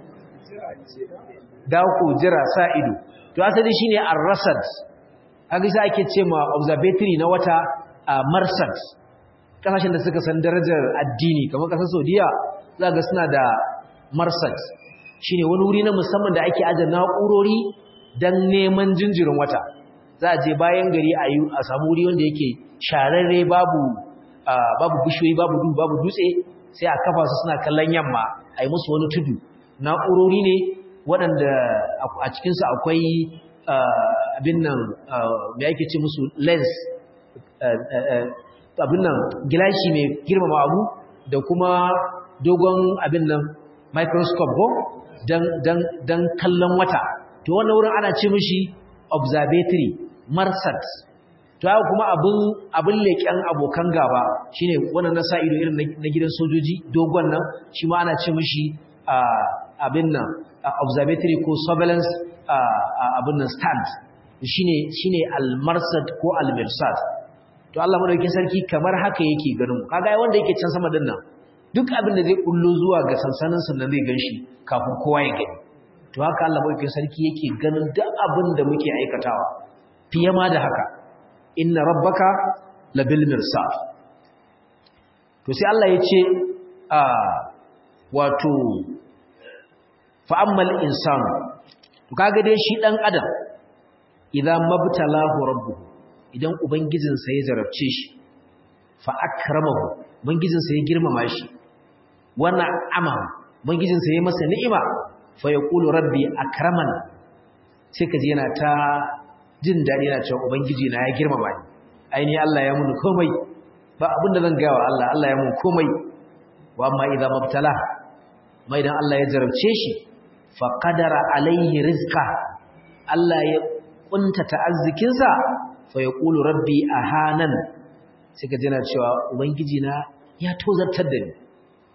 dako jira sa ido to asali shine ar-rasad kaga sai ake ce ma observatory na wata marsad kasashen da suka san darajar addini kamar kasar Saudiya za ga suna da marsad shine wani wuri na musamman da ake aje na'urori dan neman jinjirin wata za a je bayan gari a yi a samu wuri wanda yake shararre babu babu bishiyoyi babu duhu babu dutse sai a kafa su suna kallon yamma a yi musu wani tudu na'urori ne waɗanda a cikinsu akwai abin nan me ake ce musu lens abin nan gilashi mai girmama abu da kuma dogon abin nan microscope ko don kallon wata to wannan wurin ana ce mishi observatory marsat to haka kuma abin abin leƙen abokan gaba shine wannan na sa ido irin na gidan sojoji dogon nan shi ma ana ce mishi abin nan observatory ko surveillance abin nan stand shine shine al-marsad ko al-mirsad to Allah madaukakin sarki kamar haka yake ganin mu kaga wanda yake can sama din nan duk abin da zai kullo zuwa ga sansanin sannan zai ganshi kafin kowa ya gani to haka Allah madaukakin sarki yake ganin duk abin da muke aikatawa fiye ma da haka inna rabbaka labil mirsad to sai Allah ya ce a wato fa'ammal insanu to kaga dai shi dan adam idan mabtalahu rabbuhu idan ubangijinsa ya zarabce shi fa akramahu ubangijinsa ya girmama shi wana amahu ubangijinsa ya masa ni'ima fa yaqulu rabbi akraman sai kaji yana ta jin dadi yana cewa ubangiji na ya girmama ni aini Allah ya mun komai ba abinda zan ga wa Allah Allah ya mun komai wa amma idan mabtala mai dan Allah ya zarabce shi fa qadara alaihi rizqa Allah ya kuntata arzikinsa fa yaqulu rabbi ahanan sai ka jina cewa ubangiji na ya tozartar da ni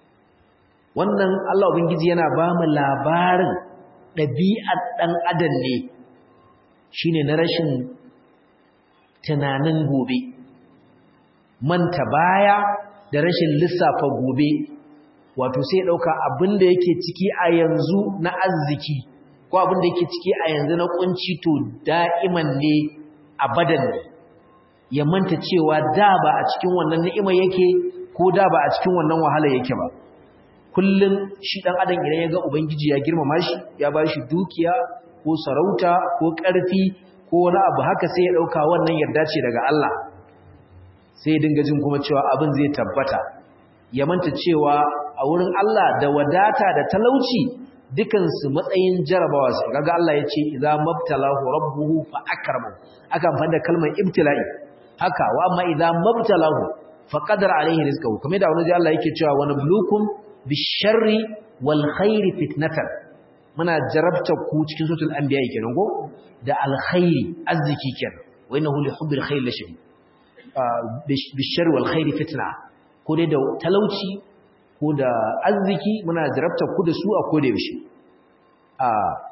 wannan Allah ubangiji yana ba mu labarin ɗabi'ar ɗan adam ne shine na rashin tunanin gobe manta baya da rashin lissafa gobe wato sai ɗauka abin da yake ciki a yanzu na arziki ko abin da yake ciki a yanzu na kunci to da'iman ne abadan ne ya manta cewa da ba a cikin wannan ni'ima yake ko da ba a cikin wannan wahala yake ba kullum shi dan adam idan ya ga ubangiji ya girmama shi ya ba shi dukiya ko sarauta ko ƙarfi ko wani abu haka sai ya ɗauka wannan yarda ce daga Allah sai ya dinga jin kuma cewa abin zai tabbata ya manta cewa a wurin Allah da wadata da talauci dukansu matsayin jarabawa su kaga Allah ya ce idza mabtalahu rabbuhu fa akramahu aka amfani da kalmar ibtila'i haka wa amma idza mabtalahu fa qadara alaihi rizqahu kamar da wani Allah yake cewa wa nablukum bisharri wal khairi fitnatan muna jarabta ku cikin suratul anbiya kenan go da alkhairi arziki kenan wa innahu li hubbil khair la shadid bisharri wal khairi fitna ko dai da talauci ko da arziki muna jarabta ku da su a koda yaushe a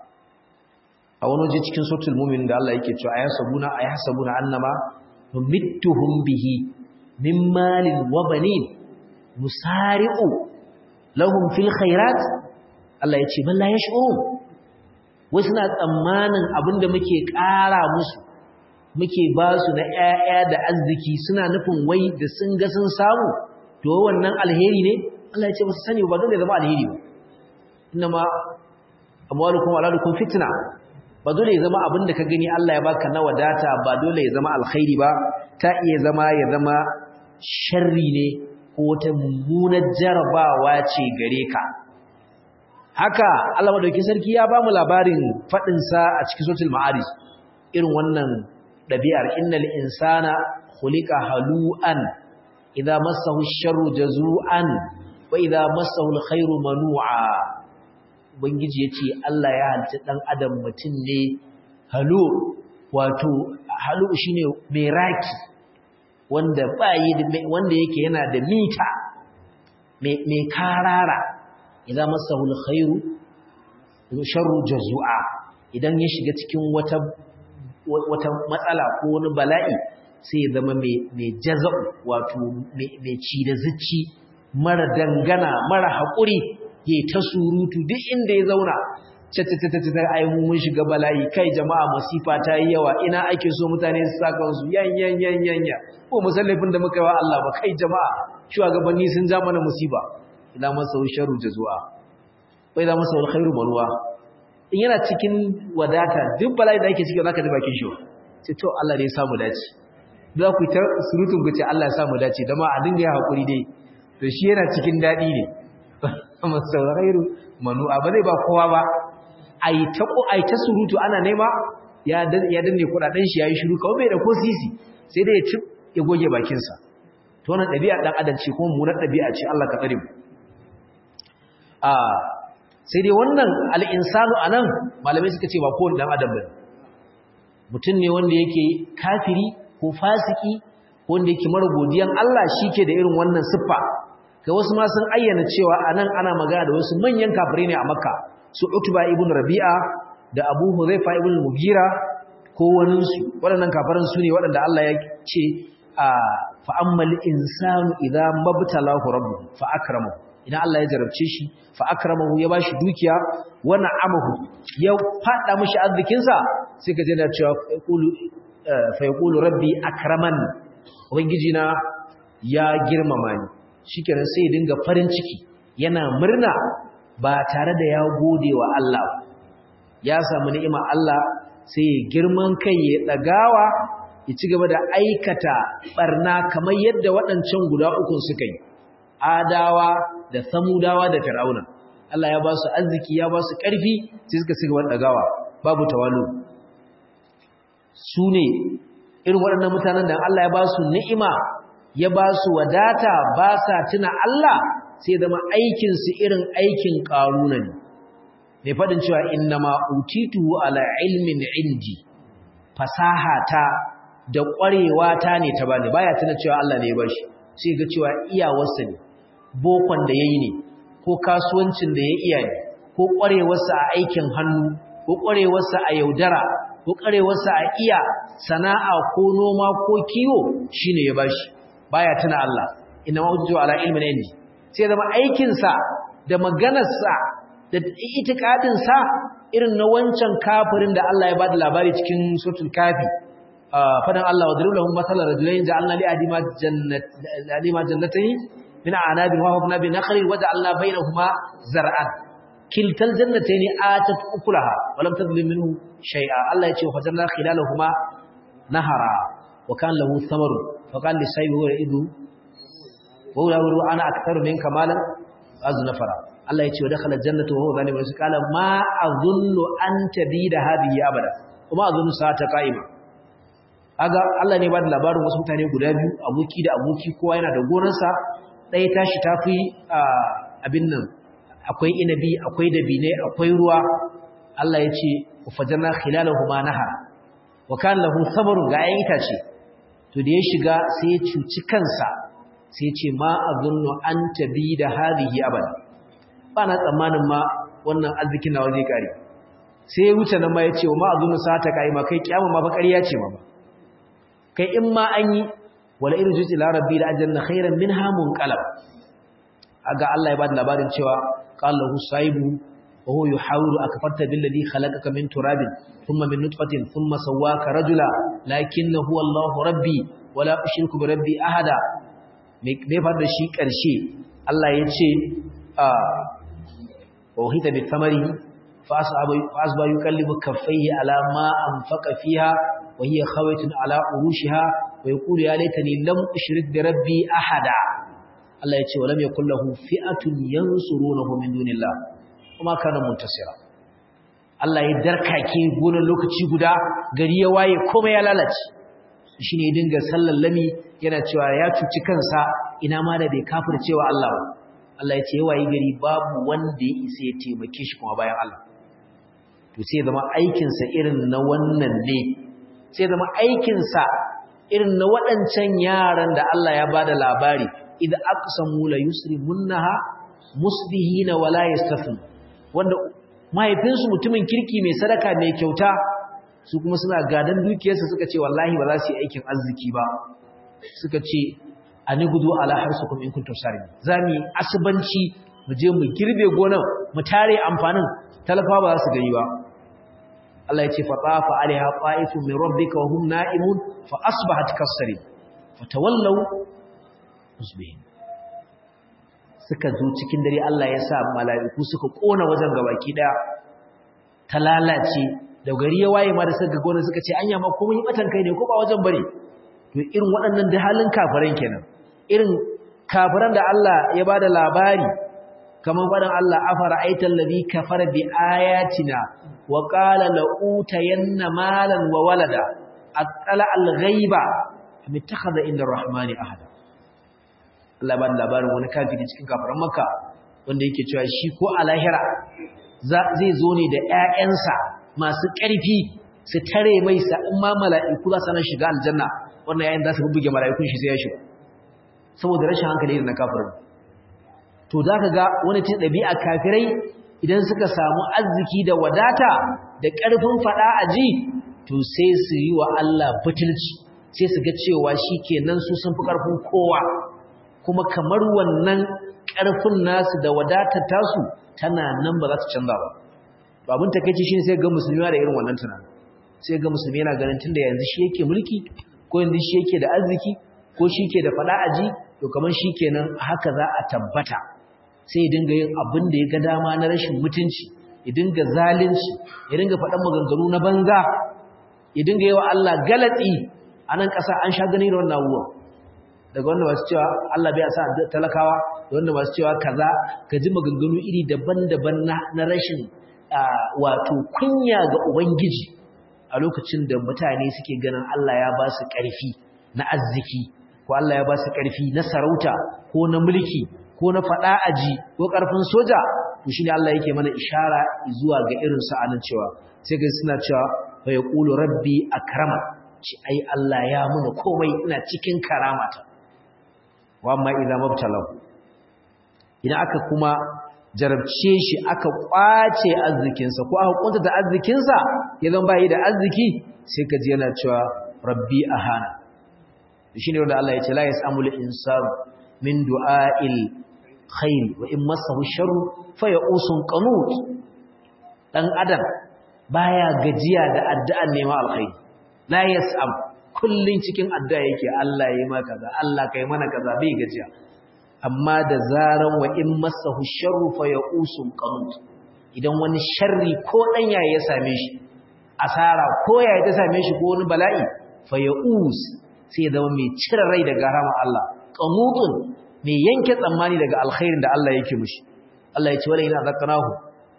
a wani waje cikin suratul mu'min da Allah yake cewa ayasabuna ayasabuna annama numittuhum bihi min malin wa banin musari'u lahum fil khairat Allah ya ce bal la yash'urun wasu na tsammanin abinda muke ƙara musu muke ba su na ƴaƴa da arziki suna nufin wai da sun ga sun samu to wannan alheri ne Allah ya ce ba su sani ba dole zama alheri ba inma amwalukum wa auladukum fitna ba dole ya zama abinda ka gani Allah ya baka na wadata ba dole ya zama alkhairi ba ta iya zama ya zama sharri ne ko wata mummunar jarabawa ce gare ka haka Allah madaukakin sarki ya bamu labarin fadin sa a cikin suratul ma'arij irin wannan dabi'ar innal insana khuliqa halu'an idza massahu ash-sharru jazu'an wa idza massahu al-khairu manu'a ubangiji yace Allah ya halitta dan adam mutun ne halu wato halu shine mai raki wanda bayi wanda yake yana da mita mai karara idan masahu alkhairu sharru jazua idan ya shiga cikin wata wata matsala ko wani bala'i sai ya zama mai mai jaza'u wato mai ci da zuci mara dangana mara haƙuri ya ta surutu duk inda ya zauna ta ai mun shiga bala'i kai jama'a masifa ta yi yawa ina ake so mutane su saka su yan yan yan yan ya ko musallafin da muka yi wa Allah ba kai jama'a shugabanni sun ja mana musiba idan masa sharru jazua wa idan masa alkhairu marwa in yana cikin wadata duk bala'i da ake ciki zaka ji bakin shi ce to Allah ne ya samu dace za ku ta surutun ku ce Allah ya samu dace da ma a dinga ya hakuri dai to shi yana cikin dadi ne masa alkhairu manu'a ba zai ba kowa ba ai ta ko ai ta surutu ana nema ya ya danne kudaden shi yayi shiru kawai bai da ko sisi sai dai ya ci ya goge bakin sa to wannan dabi'a dan adam ce kuma munar dabi'a ce Allah ka tsare mu a sai dai wannan al-insanu anan malamai suka ce ba kowane dan adam bane mutum ne wanda yake kafiri ko fasiki wanda yake mara godiyan Allah shike da irin wannan siffa ga wasu ma sun ayyana cewa anan ana magana da wasu manyan kafirai ne a Makka su Utba ibn Rabi'a da Abu Huzaifa ibn Mughira ko wani su waɗannan kafiran su ne waɗanda Allah ya ce a fa ammal insanu idza mabtalahu rabbuhu fa akramahu idan Allah ya jarabce shi fa akramahu ya bashi dukiya wa na'amahu ya fada mishi arzikin sa sai ka je da cewa yaqulu fa yaqulu rabbi akraman ubangiji na ya girmama ni shikenan sai ya dinga farin ciki yana murna ba tare da ya gode wa Allah ya samu ni'ima Allah sai ya girman kai ya dagawa ya ci gaba da aikata barna kamar yadda waɗancan guda ukun suka yi adawa da samudawa da fir'auna Allah ya ba su arziki ya ba su ƙarfi sai suka ci gaba da dagawa babu tawalu su ne irin waɗannan mutanen da Allah ya ba su ni'ima ya ba su wadata ba sa tuna Allah sai zama aikinsu irin aikin ƙaruna ne mai faɗin cewa inna ma utitu ala ilmin indi fasaha ta da ƙwarewa ta ne ta bani baya tuna cewa Allah ne ya bashi sai ga cewa iyawarsa ne bokon da yayi ne ko kasuwancin da ya iya ne ko ƙwarewarsa a aikin hannu ko ƙwarewarsa a yaudara ko ƙwarewarsa a iya sana'a ko noma ko kiwo shine ya bashi baya tuna Allah inna ma utitu ala ilmin indi sai zama aikinsa da maganarsa da itikadinsa irin na wancan kafirin da Allah ya bada labari cikin suratul kafi fadan Allah wadrib lahum mathalan rajulayn ja'alna li adima jannat adima jannatayn min a'nabin wa habna bi nakhli wa ja'alna bainahuma zar'an kiltal jannatayn atat ukulaha wa lam tadlim minhu shay'a Allah ya ce fajarna khilalahuma nahara wa kan lahu thamarun fa qala li sayyihi wa idu wa huwa ana aktharu minka malan aznafara Allah ya ce wa dakhala jannatu wa huwa zalimun sai kala ma azunnu an tabida hadhihi abada kuma azunnu sa'ata qa'ima aga Allah ne ba da labarin wasu mutane guda biyu aboki da aboki kowa yana da gonarsa ɗaya tashi tafi abin nan akwai inabi akwai dabine akwai ruwa Allah ya ce fajanna khilalahuma nahar wa kana lahu sabrun ga ayin itace to da ya shiga sai ya cuci kansa sai ya ce ma azunnu an tabida hadhihi abada ba na tsammanin ma wannan arzikin nawa zai kare sai ya wuce nan ma ya ce wa ma'azunu sata kai ma kai kiyama ma ba ƙarya ce ma ba kai in ma an yi wala irin zuci la rabbi da ajanna khairan minha munqalab aga Allah ya bada labarin cewa qala lahu saibu wa huwa yuhawiru akfarta billadhi khalaqaka min turabin thumma min nutfatin thumma sawwaka rajula lakinna huwa Allahu rabbi wala ushriku bi rabbi ahada me fa da shi karshe Allah ya ce ووهيت بالثمره فأصبح يكلم كفيه على ما أنفق فيها وهي خوية على أروشها ويقول يا ليتني لم أشرك بربي أحدا الله يتي ولم يكن له فئة ينصرونه من دون الله وما كان منتصرا Allah ya darkake gonar lokaci guda gari ya waye kuma ya lalace shine ya dinga sallar lami yana cewa ya cuci kansa ina ma da bai kafircewa Allah ba Allah ya ce wayi gari babu wanda ya isa ya taimake shi kuma bayan Allah to sai zama aikinsa irin na wannan ne sai zama aikinsa irin na waɗancan yaran da Allah ya bada labari idan aqsamu la yusrimunha musbihina wala yastafin wanda mahaifinsu mutumin kirki mai sadaka mai kyauta su kuma suna gadan dukiyarsa suka ce wallahi ba za su yi aikin arziki ba suka ce ani gudu ala harsukum in kuntum sarin zamu asibanci mu je mu girbe gonan mu tare amfanin talafa ba za su gani ba Allah ya ce fa tafa alaiha qa'ifun min rabbika wa hum na'imun fa asbahat kasri fatawallaw musbihin suka zo cikin dare Allah ya sa mala'iku suka kona wajen gabaki daya ta lalace da gari ya waye ma da suka gona suka ce anya ma komai batan kai ne ko ba wajen bare to irin waɗannan da halin kafiran kenan irin kafiran da Allah ya bada labari kaman faɗin Allah afara aital ladhi kafara bi ayatina wa qala la utayanna malan wa walada aqala al ghaiba am ittakhadha inda arrahmani ahada Allah ba da labarin wani kafiri cikin kafiran Makka wanda yake cewa shi ko a lahira zai zo ne da ƴaƴansa masu ƙarfi su tare mai sa in ma mala'iku za su nan shiga aljanna wannan yayin za su bubbuge mala'ikun shi sai ya shiga saboda rashin hankali na kafirin to za ka ga wani cin ɗabi'a kafirai idan suka samu arziki da wadata da ƙarfin faɗa a ji to sai su yi wa Allah butulci sai su ga cewa shi kenan su sun fi ƙarfin kowa kuma kamar wannan ƙarfin nasu da wadatar tasu tana nan ba za ta canza ba to abin takeici shine sai ga musulmi da irin wannan tunanin sai ga musulmi yana ganin tunda yanzu shi yake mulki ko yanzu shi yake da arziki ko shi ke da fada aji to kamar shi kenan haka za a tabbata sai ya dinga yin abin da ya ga dama na rashin mutunci ya dinga zalunci ya dinga faɗan maganganu na banza ya dinga yi wa Allah galatsi a nan ƙasa an sha gani da wannan abubuwan daga wanda masu cewa Allah bai sa talakawa da wanda masu cewa kaza ka ji maganganu iri daban-daban na rashin wato kunya ga ubangiji a lokacin da mutane suke ganin Allah ya ba su ƙarfi na arziki ko Allah ya ba su ƙarfi na sarauta ko na mulki ko na faɗa aji ko ƙarfin soja to shine Allah yake mana ishara zuwa ga irin su anan cewa sai ga suna cewa fa yaqulu rabbi akrama ci ai Allah ya muna komai ina cikin karamata wa amma idza mabtalahu idan aka kuma jarabce shi aka kwace arzikinsa ko aka kuntata arzikinsa ya zama bai da arziki sai ka ji yana cewa rabbi ahana shine wanda Allah ya ce la yasamul insanu min du'ail khair wa in masahu sharru fa ya'usun qanut dan adam baya gajiya da addu'an nema alkhair la yasam kullun cikin addu'a yake Allah yayi maka kaza Allah kai mana kaza bai gajiya amma da zaran wa in masahu sharru fa ya'usun qanut idan wani sharri ko dan yayi ya same shi asara ko yayi ta same shi ko wani bala'i fa ya'us sai ya zama mai cire rai daga rahama Allah qanutun mai yanke tsammani daga alkhairin da Allah yake mishi Allah ya ce wala ina zakanahu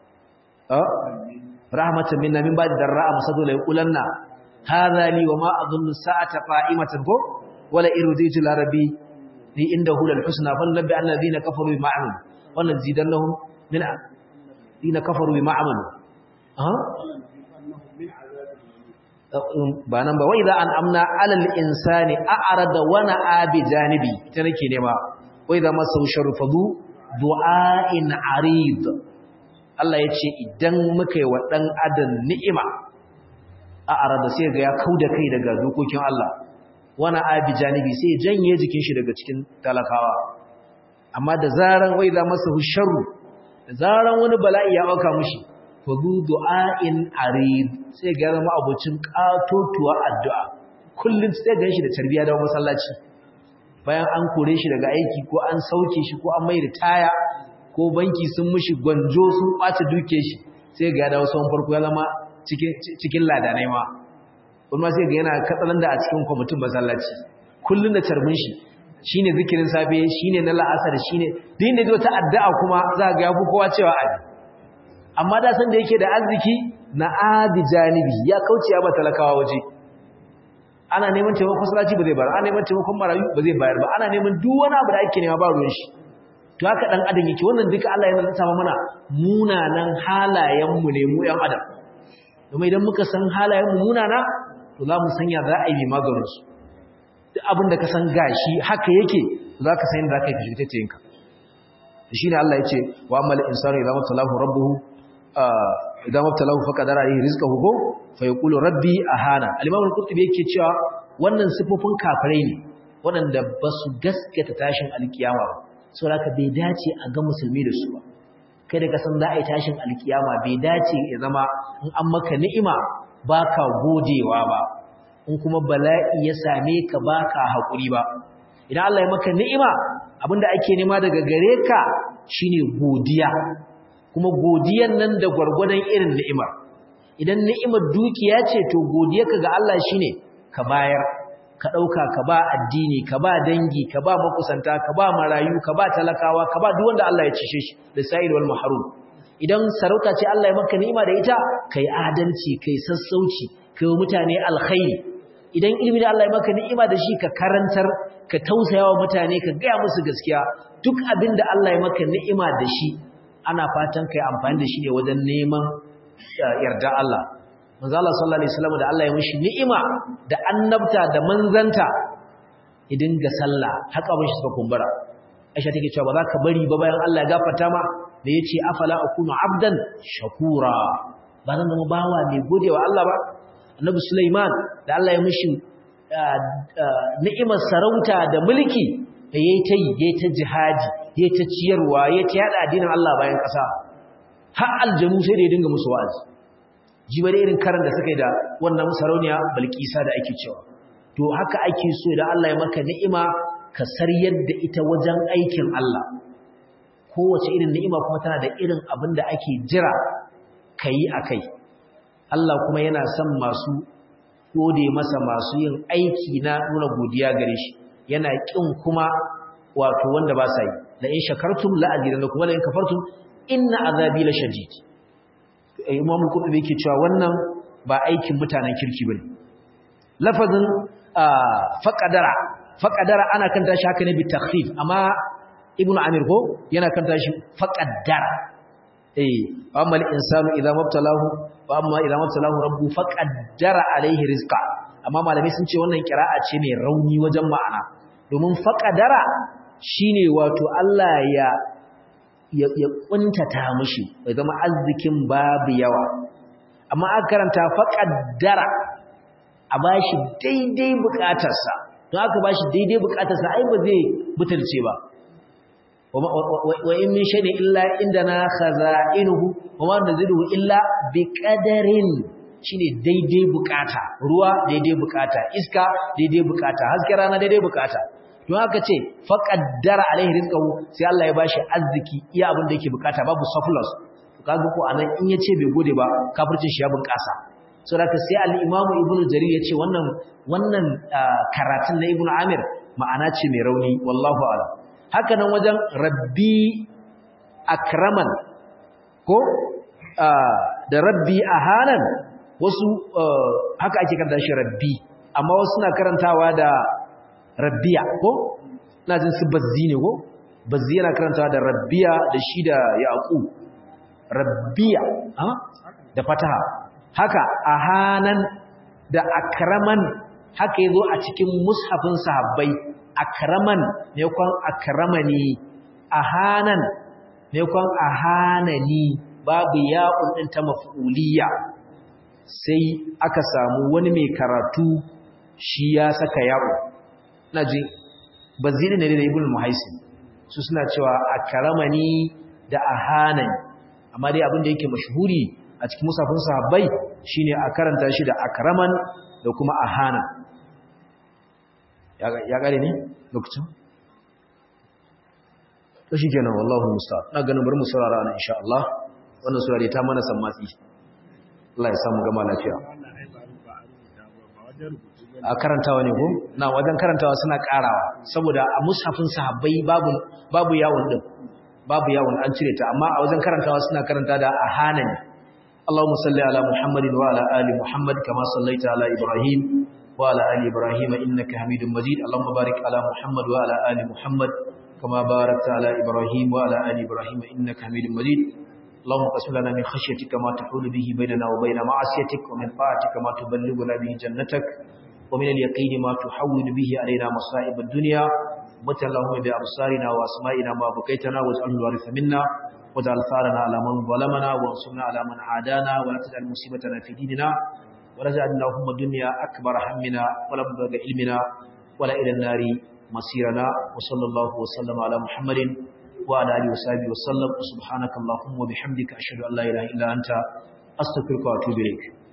ah rahmatan minna min ba'di darra'a masadu la yaqulanna hadha li wa ma adhunnu sa'ata qa'imatan ko wala irditu la rabbi li indahu lal husna fal nabbi alladhina kafaru bima amalu wa nazidannahum min alladhina kafaru bima amalu ah ba nan ba wai za an amna alal insani a'rada wa na'a bi janibi ita nake nema wai za masa sharfadu du'ain arid Allah ya ce idan muka yi wa dan adam ni'ima a'rada sai ga ya kauda kai daga dokokin Allah wa na'a bi janibi sai janye jikin shi daga cikin talakawa amma da zaran wai za masa sharru da zaran wani bala'i ya auka mushi fadu du'a'in arid sai ga zama abucin katotuwa addu'a kullum sai ga shi da tarbiya da masallaci bayan an kore shi daga aiki ko an sauke shi ko an mai ritaya ko banki sun mishi gwanjo sun ɓace duke shi sai ga ya dawo sauran farko ya zama cikin cikin ladanai ma kuma sai ga yana katsalan da a cikin kwamitin masallaci kullum da tarbin shi shine zikirin safe shine na la'asar shine din da wata addu'a kuma za ga ya fi kowa cewa abi amma da san da yake da arziki na adi janibi ya kauce ya ba talakawa waje ana neman taimakon masallaci ba zai bayar ana neman taimakon marayu ba zai bayar ba ana neman duk wani abu da ake nema ba ruwan shi to haka dan adam yake wannan duka Allah yana tsama mana munanan halayen mu ne mu yan adam domin idan muka san halayen mu munana to za mu sanya za a yi maganin su duk abin da ka san gashi haka yake za ka san da ka yi fitaccenka shine Allah ya ce wa amal insanu idza matalahu rabbuhu idan mabtalahu faqadara alayhi rizqahu ko fa yaqulu rabbi ahana al-imam al-qurtubi yake cewa wannan sifofin kafirai ne waɗanda ba su gaskata tashin alkiyama ba saboda bai dace a ga musulmi da su ba kai da ka san za a yi tashin alkiyama bai dace ya zama in an maka ni'ima baka godewa ba in kuma bala'i ya same ka baka hakuri ba idan Allah ya maka ni'ima abinda ake nema daga gare ka shine godiya kuma godiyan nan da gwargwadon irin ni'imar idan ni'imar dukiya ce to godiyarka ga Allah shine ka bayar ka dauka ka ba addini ka ba dangi ka ba makusanta ka ba marayu ka ba talakawa ka ba duk wanda Allah ya cishe shi da sa'id wal mahrum idan sarauta ce Allah ya maka ni'ima da ita kai adalci kai sassauci kai mutane alkhairi idan ilimi da Allah ya maka ni'ima da shi ka karantar ka tausayawa mutane ka gaya musu gaskiya duk abin da Allah ya maka ni'ima da shi ana fatan kai amfani da shi ne wajen neman yarda Allah manzo Allah sallallahu alaihi wasallam da Allah ya mishi ni'ima da annabta da manzanta idan ga sallah haka ban shi suka kumbura Aisha take cewa ba za ka bari ba bayan Allah ya gafarta ma da yace afala akunu abdan shakura ba zan zama bawa mai godewa Allah ba annabi Sulaiman da Allah ya mishi ni'imar sarauta da mulki da yayi ta yi yayi ta jihadi ya ta ciyarwa ya ta yada addinin Allah bayan ƙasa har aljanu sai da ya dinga musu wa'azi jiba da irin karan da suka yi da wannan sarauniya balkisa da ake cewa to haka ake so da Allah ya maka ni'ima ka saryar da ita wajen aikin Allah kowace irin ni'ima kuma tana da irin abin da ake jira ka yi a kai Allah kuma yana son masu gode masa masu yin aiki na nuna godiya gare shi yana ƙin kuma wato wanda ba sa yi la in shakartum la azidannakum wa la in kafartum inna azabi la shadid Imam Qurtubi yake cewa wannan ba aikin mutanen kirki bane lafazin faqadara faqadara ana kanta shi haka ne bi takhfif amma Ibn Amir ko yana kanta shi faqaddara eh amma al-insanu idza mabtalahu wa amma idza mabtalahu rabbu faqaddara alaihi rizqa amma malamai sun ce wannan kira'a ce mai rauni wajen ma'ana domin faqadara shine wato Allah ya ya kuntata mishi ya zama arzikin babu yawa amma aka karanta faqaddara a bashi daidai bukatarsa don aka bashi daidai bukatarsa ai ba zai butulce ba wa in min shay'in illa indana khaza'inuhu wa ma naziduhu illa biqadarin shine daidai bukata ruwa daidai bukata iska daidai bukata haske rana daidai bukata don haka ce faqaddara alaihi rizqahu sai Allah ya bashi arziki iya abin da yake bukata babu surplus kaga ko anan in yace bai gode ba kafircin shi ya bunkasa saboda sai al-imamu ibnu jarir yace wannan wannan karatun na ibnu amir ma'ana ce mai rauni wallahu a'lam haka nan wajen rabbi akraman ko da rabbi ahanan wasu haka ake karanta shi rabbi amma wasu suna karantawa da rabbiya ko ina jin su bazzi ne ko bazzi yana karantawa da rabbiya da shi da yaqub rabbiya ha da fataha haka ahanan da akraman haka yazo a cikin mushafin sahabbai akraman ne kwan akramani ahanan ne kwan ahanani babu ya'un din ta maf'uliyya sai aka samu wani mai karatu shi ya saka ya'u naji bazini ne da ibn muhaisin su suna cewa akramani da ahanani amma dai abin da yake mashhuri a cikin musafin sahabbai shine a karanta shi da akraman da kuma ahana ya gare ne lokacin to shikenan wallahi musta'an na ganin bari mu saurara ana insha Allah wannan sura dai ta mana san matsi Allah ya samu gama lafiya a karantawa ne ko na wajen karantawa suna karawa saboda a mushafin sahabbai babu babu yawon din babu yawon an cire ta amma a wajen karantawa suna karanta da ahana ne Allahumma salli ala Muhammadin wa ala ali Muhammad kama sallaita ala Ibrahim wa ala ali Ibrahim innaka Hamidum Majid Allahumma barik ala Muhammad wa ala ali Muhammad kama barakta ala Ibrahim wa ala ali Ibrahim innaka Hamidum Majid اللهم قسم لنا من خشيتك ما تحول به بيننا وبين معصيتك ومن طاعتك ما تبلغنا به جنتك ومن اليقين ما تحول به علينا مصائب الدنيا مت اللهم بأبصارنا وأسمائنا ما بكيتنا واجعل الوارث منا واجعل ثارنا على من ظلمنا وانصرنا على من عادانا ولا تجعل مصيبتنا في ديننا ولا تجعل اللهم الدنيا أكبر همنا ولا مبلغ علمنا ولا إلى النار مصيرنا وصلى الله وسلم على محمد وعلى آله وصحبه وسلم سبحانك اللهم وبحمدك أشهد أن لا إله إلا أنت أستغفرك وأتوب إليك